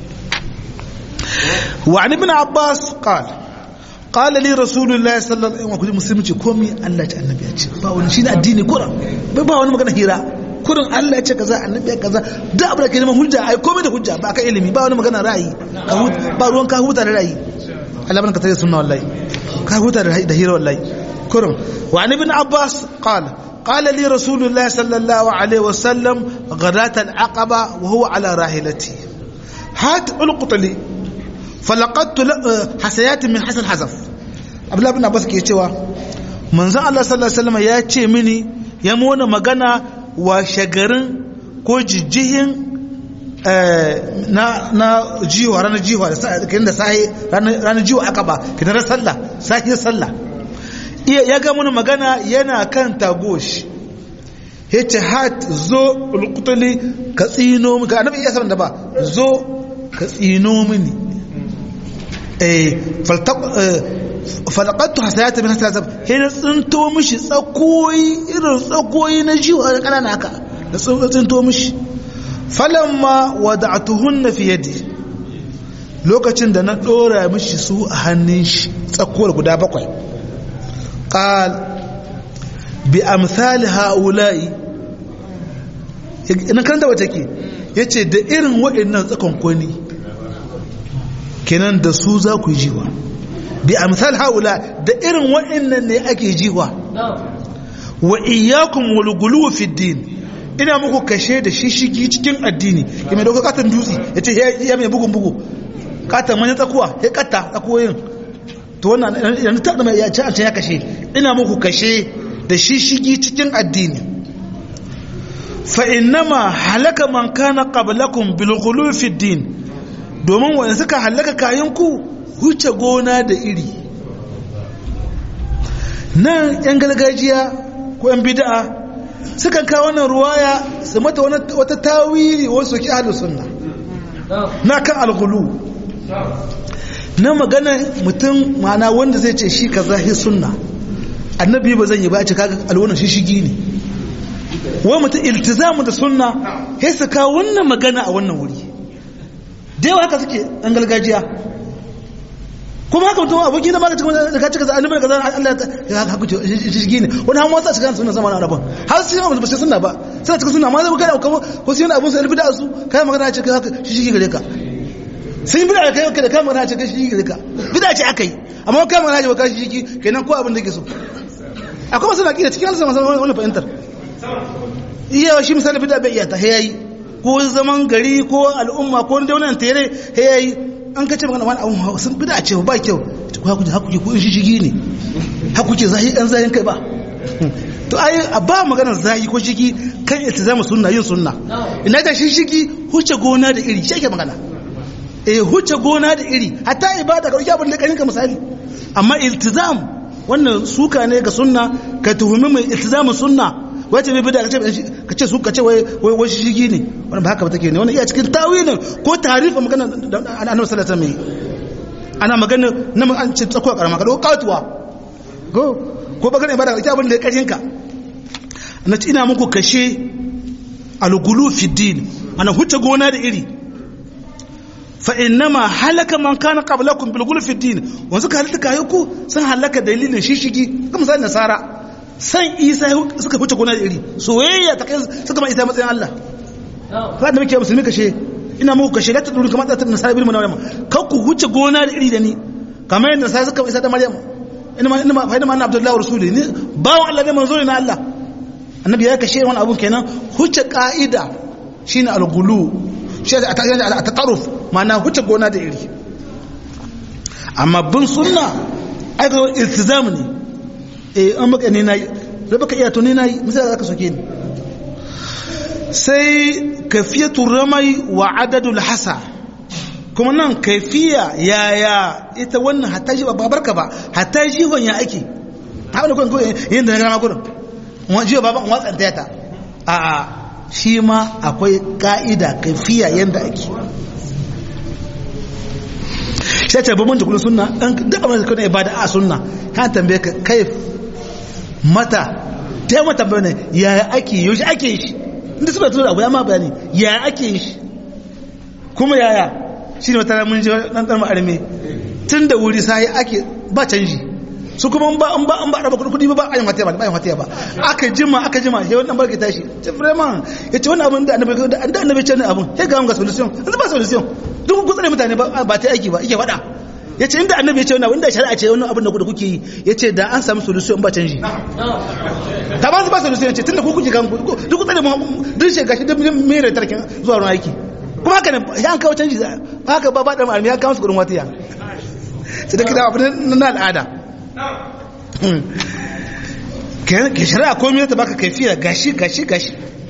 wa an ibn abbas qala qala li rasulullahi sallallahu alaihi wasallam musulmi komi Allah ta annabi ya ce ba wani shine addini kurin ba wani magana hira kurin Allah ya ce kaza annabi ya kaza duk abu da ke neman hujja ai komai da hujja ba ka ilimi ba wani magana ra'ayi ba ruwan ka huta da ra'ayi Allah ban ka tare sunna wallahi ka huta da hira wallahi kurin wa an ibn abbas qala qala li rasulullahi sallallahu alaihi wasallam ghadat al-aqaba wa huwa ala rahilati hat ulqutli falaqadtu hasayat min hasan hazaf abdullah ibn abbas ke cewa manzon Allah sallallahu alaihi wasallam ya ce mini ya mona magana washe garin ko jijjihin na jiwa ranar jiwa da sahi ranar jiwa aka ba kinar sallah sahi sallah ya ga mana magana yana kan tagosh ya ce hat zo ulkutuli ka tsino mini ka annabi iya saman da ba zo ka tsino mini falakattu hasayata min hasayata sai na tsinto mishi tsakoyi irin tsakoyi na jiwa da kanana haka da tsinto mishi falamma wada'tuhunna fi yadi lokacin da na dora mishi su a hannun shi tsakuwar guda bakwai qal bi amsal haula'i ina karanta wata ke yace da irin waɗannan tsakon kwani kenan da su za ku yi jiwa bi amsal haula da irin waɗannan ne ake jiwa wa iyyakum wal gulu fi din ina muku kashe da shishigi cikin addini ya mai dauka katon dutse ya ce ya mai bugun bugu katon manyan tsakuwa ya kata tsakuwoyin to wannan yanzu ta dama ya ce an ya kashe ina muku kashe da shishigi cikin addini fa innama halaka man kana qablakum bil ghulu fi din domin wanda suka halaka kayan ku huce gona da iri nan yan gargajiya ko yan bid'a sukan kawo wannan ruwaya su mata wata tawili wasu ki ahlus sunna na kan alghulu na magana mutum mana wanda zai ce shi kaza hi sunna annabi ba zan yi ba ce kaga alwana shi shigi ne wai mutum iltizamu da sunna sai su kawo wannan magana a wannan wuri da yawa haka suke an gargajiya kuma haka mutum aboki na maka cikin da ka cika za annabi kaza Allah ya haka ce shigi ne wani han wata cikin sunna zamanin arabun har sai ba ba sunna ba sai cikin sunna ma zai kana kuma ko sai abun sai bid'a su kai magana ce kai haka shigi gare ka sun yi bid'a kai da kai magana ce kai shigi gare ka bid'a ce akai amma kai magana ce kai shigi kenan ko abin da yake so akwai masu naƙi da cikin alisa masu wani fahimtar iya shi misali bida bai iya ta hayayi ko zaman gari ko al'umma ko wani daunar tere hayayi an kace magana wani abun sun bida ce ba kyau ko hakuki hakuki ko shi shigi ne hakuki zahi ɗan zahin kai ba to ai a ba maganar zahi ko shigi kan iltizamu sunna yin sunna ina da shi shigi huce gona da iri shi ake magana eh huce gona da iri hatta ibada ka dauki abin da kaninka misali amma iltizam wannan suka ne ga sunna ka tuhumi mai iltizamin sunna wace bai bida ka ce su ka ce wai wai shigi ne wannan ba haka ba take ne wannan iya cikin tawilin ko tarifin magana annabi sallallahu alaihi wasallam ana magana na an ce tsakuwa karama ka dauko katuwa ko ko bagana ibada ka abin da ya karin ka na ina muku kashe algulu fi din ana huce gona da iri fa innama halaka man kana qablakum bil ghulfi din wanzu ka halaka kayo ku sun halaka dalilin shishigi kuma misali nasara san isa suka fice gona da iri soyayya ta kai suka ma isa matsayin Allah fa da muke musulmi kashe ina muku kashe la taduru kamar da nasara bil maryam kar ku huce gona da iri da ni kamar yadda nasara suka isa da maryam ina ma ina ma fa ina ma abdullahi rasuli ni bawo Allah ne manzo ne na Allah annabi ya kashe wani abun kenan huce ka'ida shine al-ghulu shi a tataruf mana huce gona da iri amma bin sunna aika iltizamu ne eh an maka ne nayi da baka iya to ne nayi misali zaka soke ni sai kafiyatu ramai wa adadul hasa kuma nan kaifiya yaya ita wannan hatta shi ba barka ba hatta shi ya ake ta wani kwan kawai yin da na gama gudun wani jiwa baban watsanta ta a'a shi ma akwai ka'ida kaifiya yadda ake shi ce babban jikulun suna ɗan daga mai kuna ibada a suna kan tambaye ka kai mata ta yi mata bayani yaya ake yi ake yi shi inda su bai tura abu ya ma bayani yaya ake yi shi kuma yaya shi ne wata mun ji ɗan ɗan ma'arme tun da wuri sai ake ba canji su kuma ba an ba an ba raba kudi ba ayin wata ba ba ayin wata ba aka jima aka jima sai wannan barke tashi ce vraiment yace wannan abin da annabi da annabi ce ne abin sai ga mun ga solution yanzu ba solution duk ku tsare mutane ba ba ta aiki ba yake fada yace inda annabi ya ce wannan inda shari'a ce wannan abin da kuke yi yace da an samu solution ba canji ta ba su ba solution yace tunda ku kuke kan duk ku tsare mu duk shi gashi duk mere tarkin zuwa ruwan aiki kuma haka ne ya an kawo canji haka ba ba da malami ya kawo su gurin watiya sai da kida abin na al'ada ke shari'a komai ta baka kaifiya gashi gashi gashi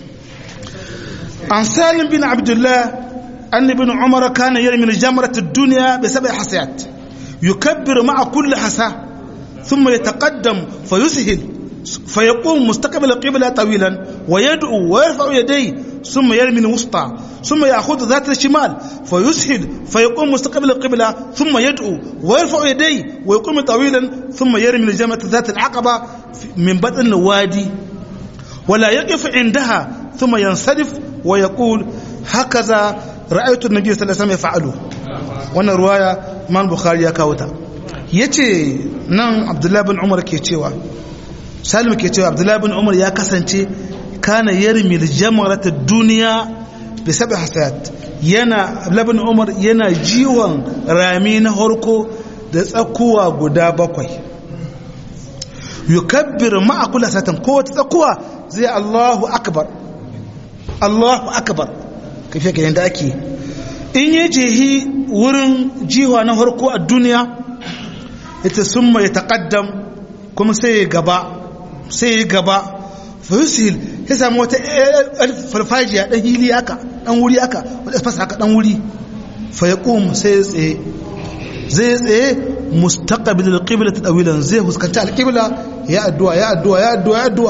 an salim bin abdullah anni bin umar kana yarmi jamrat ad-dunya bi sab'i hasayat yukabbiru ma'a kulli hasa thumma yataqaddam fayushil فيقوم مستقبل القبلة طويلا ويدعو ويرفع يديه ثم يرمي الوسطى ثم يأخذ ذات الشمال فيسهل فيقوم مستقبل القبلة ثم يدعو ويرفع يديه ويقوم طويلا ثم يرمي الجمرة ذات العقبة من بطن الوادي ولا يقف عندها ثم ينصرف ويقول هكذا رأيت النبي صلى الله عليه وسلم يفعله وانا رواية ما البخاري يا كاوتا yace nan abdullahi bin umar ke cewa salim ke cewa abdullahi bin umar ya kasance kana yarmil jamarata duniya bi sab'i hasayat yana abdullahi bin umar yana jiwon rami na harko da tsakuwa guda bakwai yukabbir ma'a kulli satan ko wata tsakuwa zai Allahu akbar Allahu akbar kafe ga yanda ake in ya jehi wurin jiwa na harko a duniya ita summa ya taqaddam kuma sai ya gaba sai ya gaba fayusil ya samu wata farfajiya dan hili haka dan wuri haka wata fasa haka dan wuri fayaqum sai ya tsaye zai tsaye mustaqbil alqibla tawilan zai huskanta alqibla ya addu'a ya addu'a ya addu'a ya addu'a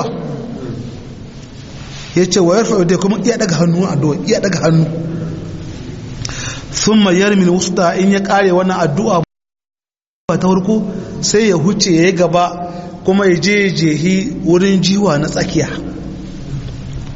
yace wa yarfa da kuma iya daga hannu addu'a iya daga hannu thumma yarmi alwusta in ya kare wannan addu'a ta farko sai ya huce ya gaba kuma ya je jehi wurin jiwa na tsakiya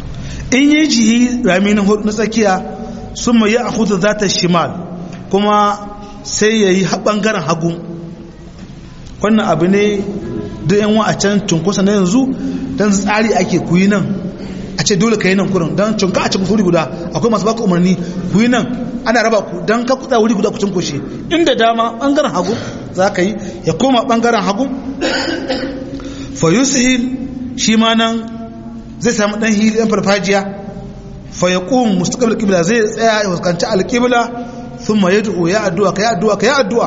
in yi jihi rami na hudu na tsakiya sun mai ya hudu za ta shimal kuma sai ya yi ɓangaren hagu wannan abu ne da yan wa a can cunkusa na yanzu don tsari ake kuyi nan a ce dole ka yi nan kurin don cunka a cikin wuri guda akwai masu baka umarni kuyi nan ana raba ku don ka kuɗa wuri guda ku cunkushe inda dama ɓangaren hagu za ka yi ya koma ɓangaren hagu fa yusihil shi ma nan zai samu ɗan hili ɗan farfajiya fa ya ƙun mustaqbal qibla zai tsaya ya fuskanci alƙibla thumma yad'u ya addu'a ka ya addu'a ka ya addu'a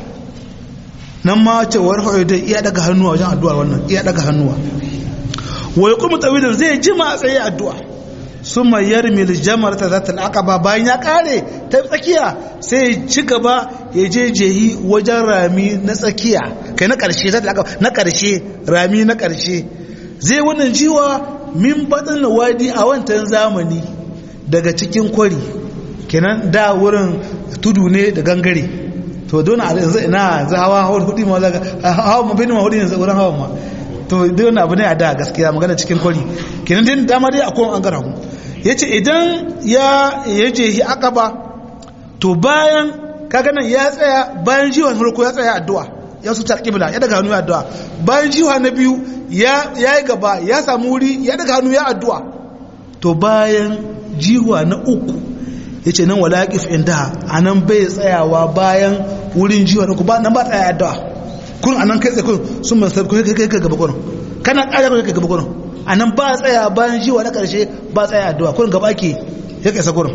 nan ma ce wa rafa da iya daga hannuwa wajen addu'ar wannan iya daga hannuwa wa yaqumu tawilan zai jima a tsaye addu'a summa yarmi al-jamar ta zatal aqaba bayan ya kare ta tsakiya sai ci gaba ya je jehi wajen rami na tsakiya kai na karshe zatal aqaba na karshe rami na karshe zai wannan jiwa min baɗin wadi a wancan zamani daga cikin kwari kenan da wurin tudu ne da gangare to don a yanzu ina za hawa hawa hudu ma zaga hawa ma bini ma hudu yanzu wurin hawa ma to don abu ne a da gaskiya magana cikin kwari kenan din dama dai akwai an gara mu yace idan ya yaje hi akaba to bayan kaga nan ya tsaya bayan jiwa farko ya tsaya addu'a ya su tarkibla ya daga hannu ya addu'a bayan jiwa na biyu ya yi gaba ya samu wuri ya daga hannu ya addu'a to bayan jiwa na uku ya ce nan wala ƙif inda a nan bai tsayawa bayan wurin jiwa na uku ba nan ba tsaya addu'a kun a nan kai tsaye kun sun mai sarki kai kai kai gaba kurin kana ƙara kai kai gaba kurin a nan ba tsaya bayan jiwa na ƙarshe ba tsaya addu'a kurin gaba ke ya kai sa kurin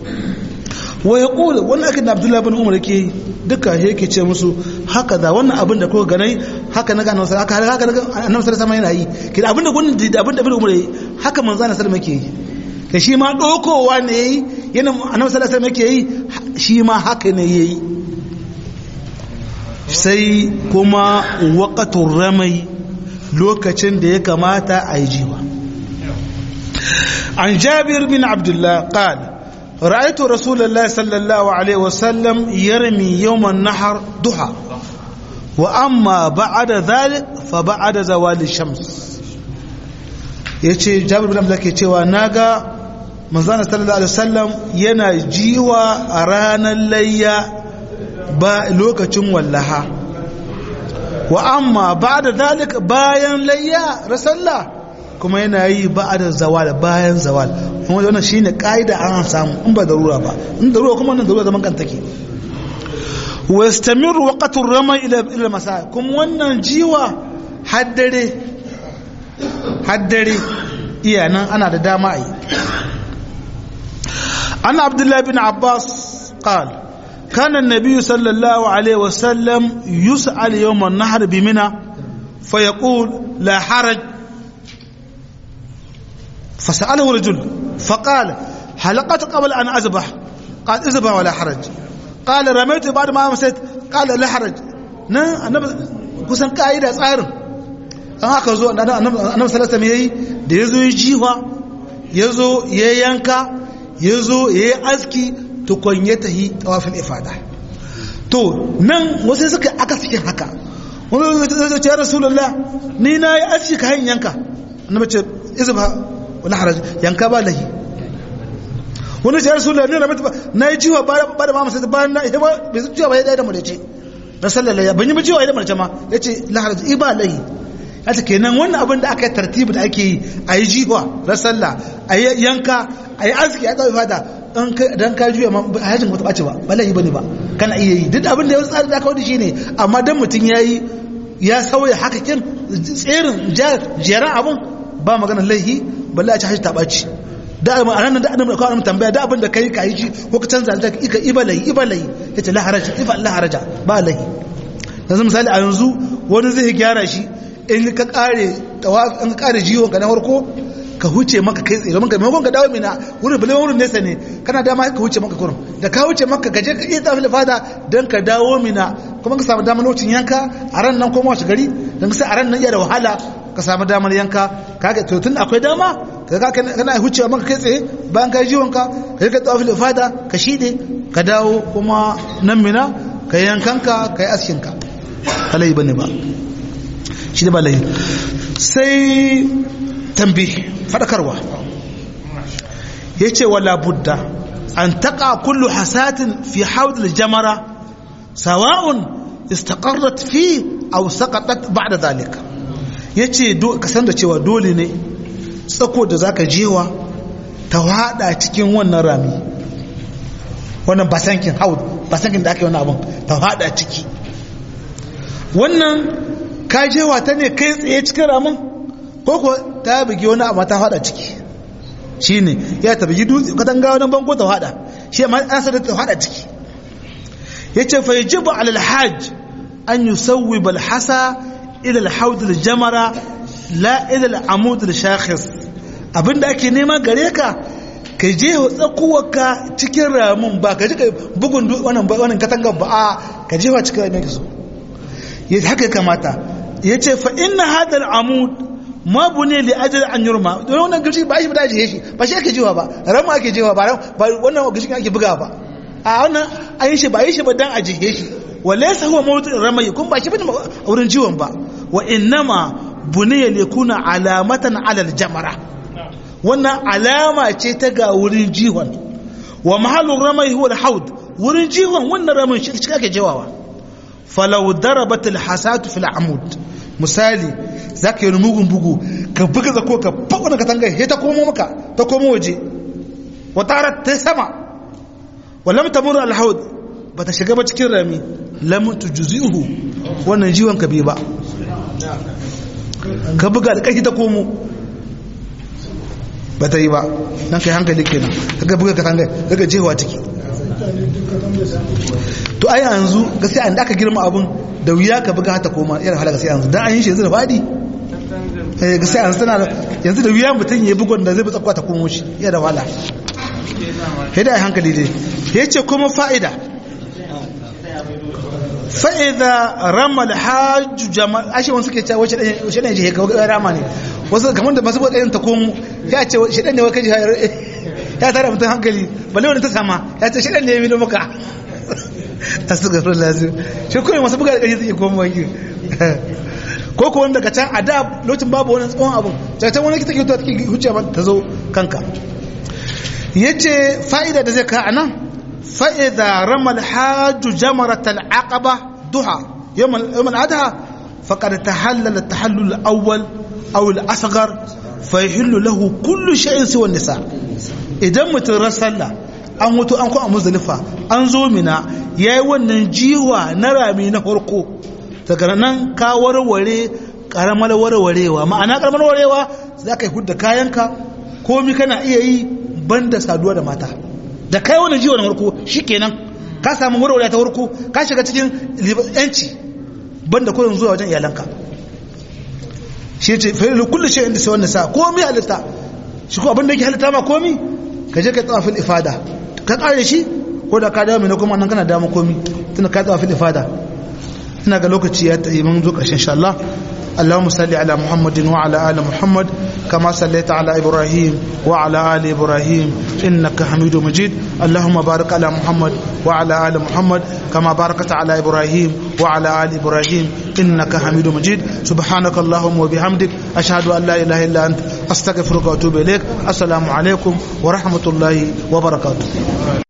wa ya ƙula wannan akin da abdullahi bin umar yake duka yake ce musu haka da wannan abin da kuka ganai haka na gano sai haka haka annabi sallallahu alaihi yana yi kida abin da gudun da abin da bin umar yi haka manzo sallallahu alaihi yake yi ka shi ma dokowa ne yi yana annabi sallallahu alaihi yake yi shi ma haka ne yayi sai kuma waqatur ramai lokacin da ya kamata a yi jiwa an jabir bin abdullah qala رأيت رسول الله صلى الله عليه وسلم يرمي يوم النحر ضحى وأما بعد ذلك فبعد زوال الشمس yace jabir bin abdullah ke cewa naga manzon sallallahu alaihi wasallam yana jiwa a ranar layya ba lokacin wallaha wa amma ba'da zalik bayan layya rasalla kuma yana yi ba'da zawal bayan zawal kuma wannan shine kaida an samu in ba darura ba in darura kuma wannan darura zaman kan take wa yastamiru waqtu rama ila ila masa kuma wannan jiwa haddare haddare iya nan ana da dama ai an abdullahi bin abbas قال كان النبي صلى الله عليه وسلم يسأل يوم النحر بمنى فيقول لا حرج فسأله رجل فقال حلقت قبل أن أذبح قال اذبح ولا حرج قال رميت بعد ما مسيت قال لا حرج nan annabi kusan ka'ida tsarin an aka zo annabi sallallahu alaihi yayi da yazo ya jiwa yazo ya yanka yazo ya yi aski tukun ya tahi tawafin ifada to nan wasu suka aka cikin haka wani zai ce ya rasulullah ni na yi aski ka hanyar yanka annabi ce izba wala haraj yanka ba lahi wani ce ya rasulullah ni na mutu na yi jiwa ba da mama sai bayan na ita ba bai su jiwa ba ya ɗaya da mu da ce na sallallahu ban yi ba jiwa ya da mace ma ya ce la haraj iba lahi ya ce kenan wannan abin da aka yi tartibi da ake yi a yi jiwa na sallah a yi yanka a yi aski a yi ɗauki fata dan ka juya ma hajjin ba ta ɓace ba ba laifi bane ba kana iya yi duk abin da ya tsari da kawai shi ne amma dan mutum ya yi ya sauya haka kin tserin jeran abin ba magana laifi balle a ci hajji ta ɓaci da a ranar da annabi kawai tambaya da abin da kai ka yi shi ko ka canza da ika iba lahi iba lahi ya ce laharaja iba laharaja ba lahi yanzu misali a yanzu wani zai gyara shi in ka kare in ka kare jiwon ka na farko ka huce maka kai tsaye domin ka maimakon ka dawo mina wurin bale wurin nesa ne kana dama ka huce maka kurum da ka huce maka ka je ka iya tafi fada don ka dawo mina kuma ka samu damar lokacin yanka a ran nan koma shi gari don ka sai a ran nan iya da wahala ka samu damar yanka ka ga to tun akwai dama ka ga kana huce maka kai tsaye bayan ka jiwon ka ka je ka tafi fada ka shide ka dawo kuma nan mina ka yankanka ka yi askin ka kalai bane ba shi da ba lai sai tambi fadakarwa yace wala budda an taqa kullu hasatin fi hawd al-jamara sawa'un istaqarrat fi aw saqatat ba'da dhalika yace ka san da cewa dole ne tsako da zaka jewa ta hada cikin wannan rami wannan basankin haud basankin da aka yi wannan abin ta hada ciki wannan ka jewa ta ne kai tsaye cikin ramin ko ko ta bugi wani amma ta hada ciki shine ya ta bugi dutse katanga wani bango ta hada shi amma an sa ta hada ciki yace fa yajibu ala alhajj an yusawwib alhasa ila alhawd aljamara la ila alamud alshakhis abinda ake nema gare ka ka je tsakuwarka cikin ramin ba ka ji bugun wannan wannan katanga ba a ka je wa cikin ramin so haka kamata yace fa inna hadha alamud ma bune li ajal an yurma don wannan gashi ba shi ba daji shi ba shi ake jiwa ba ramu ake jiwa ba ba wannan gashi ake buga ba a wannan an yi shi ba yi shi ba dan a jihe shi walaysa huwa mawdu ramai kun ba shi bane wurin jiwon ba wa innama buniya li kuna alamatan ala aljamara wannan alama ce ta ga wurin jiwon wa mahallun ramai huwa alhaud wurin jiwon wannan ramin shi ake jiwawa falau darabat alhasatu fil amud misali za ka yi wani mugun bugu ka buga zako ka faɗa ka tangai ya ta komo maka ta komo waje wata ta sama wallam ta mura alhaud ba ta shiga ba cikin rami lamun tu juzi'uhu wannan jiwon ka bai ba ka buga da ƙarfi ta komo ba ta yi ba nan kai hankali kenan ka buga ka tangai daga jewa ciki to ai yanzu gaskiya an da aka girma abun da wuya ka buga hata koma irin halaka sai yanzu dan an yi shi yanzu da fadi eh gaskiya yanzu tana yanzu da wuya mutum ya bugon da zai bi tsakwa ta komo shi ya da wala hida ai hankali dai yace kuma fa'ida fa'ida ramal hajj jama'a ashe wani suke cewa wace wace ne je ka rama ne wasu kamar da masu bukayen ta komo ya ce shi dan ne wai kaji ya tare mutum hankali balle wani ta sama ya ce shi dan ne ya milo maka astagfirullah lazim shi kuma masu buga da ƙarfi suke koma wanki ko ko wanda ka can a da lokacin babu wani tsawon abun can wani kita ke ta take huce ba ta zo kanka yace fa'ida da zai ka anan fa'ida ramal hajju jamarat al aqaba duha yawm yawm al adha faqad tahallala at tahallul al awwal aw al asghar fa yahillu lahu kullu shay'in siwa nisa idan mutum rasalla an mutu an kwa muzdalifa an zo mina ya yi wannan jiwa na rami na farko daga nan ka warware karamar warwarewa ma'ana karamar warwarewa za ka yi hudda kayanka komi kana iya yi banda saduwa da mata da kai wannan jiwa na farko shi kenan ka samu warware ta farko ka shiga cikin yanci banda kurin zuwa wajen iyalanka shi ce fa'ilu kullu shay'in da sai wannan sa komi halitta shi ko abin da yake halitta ma komi ka je ka tsafin ifada ka kare shi ko da ka dawo mai kuma nan kana damu komi tunda ka tsafin ifada ina ga lokaci ya tayi mun zo ƙarshen insha Allah اللهم صل على محمد وعلى آل محمد كما صليت على إبراهيم وعلى آل إبراهيم إنك حميد مجيد اللهم بارك على محمد وعلى آل محمد كما باركت على إبراهيم وعلى آل إبراهيم إنك حميد مجيد سبحانك اللهم وبحمدك أشهد أن لا إله إلا أنت أستغفرك وأتوب إليك السلام عليكم ورحمة الله وبركاته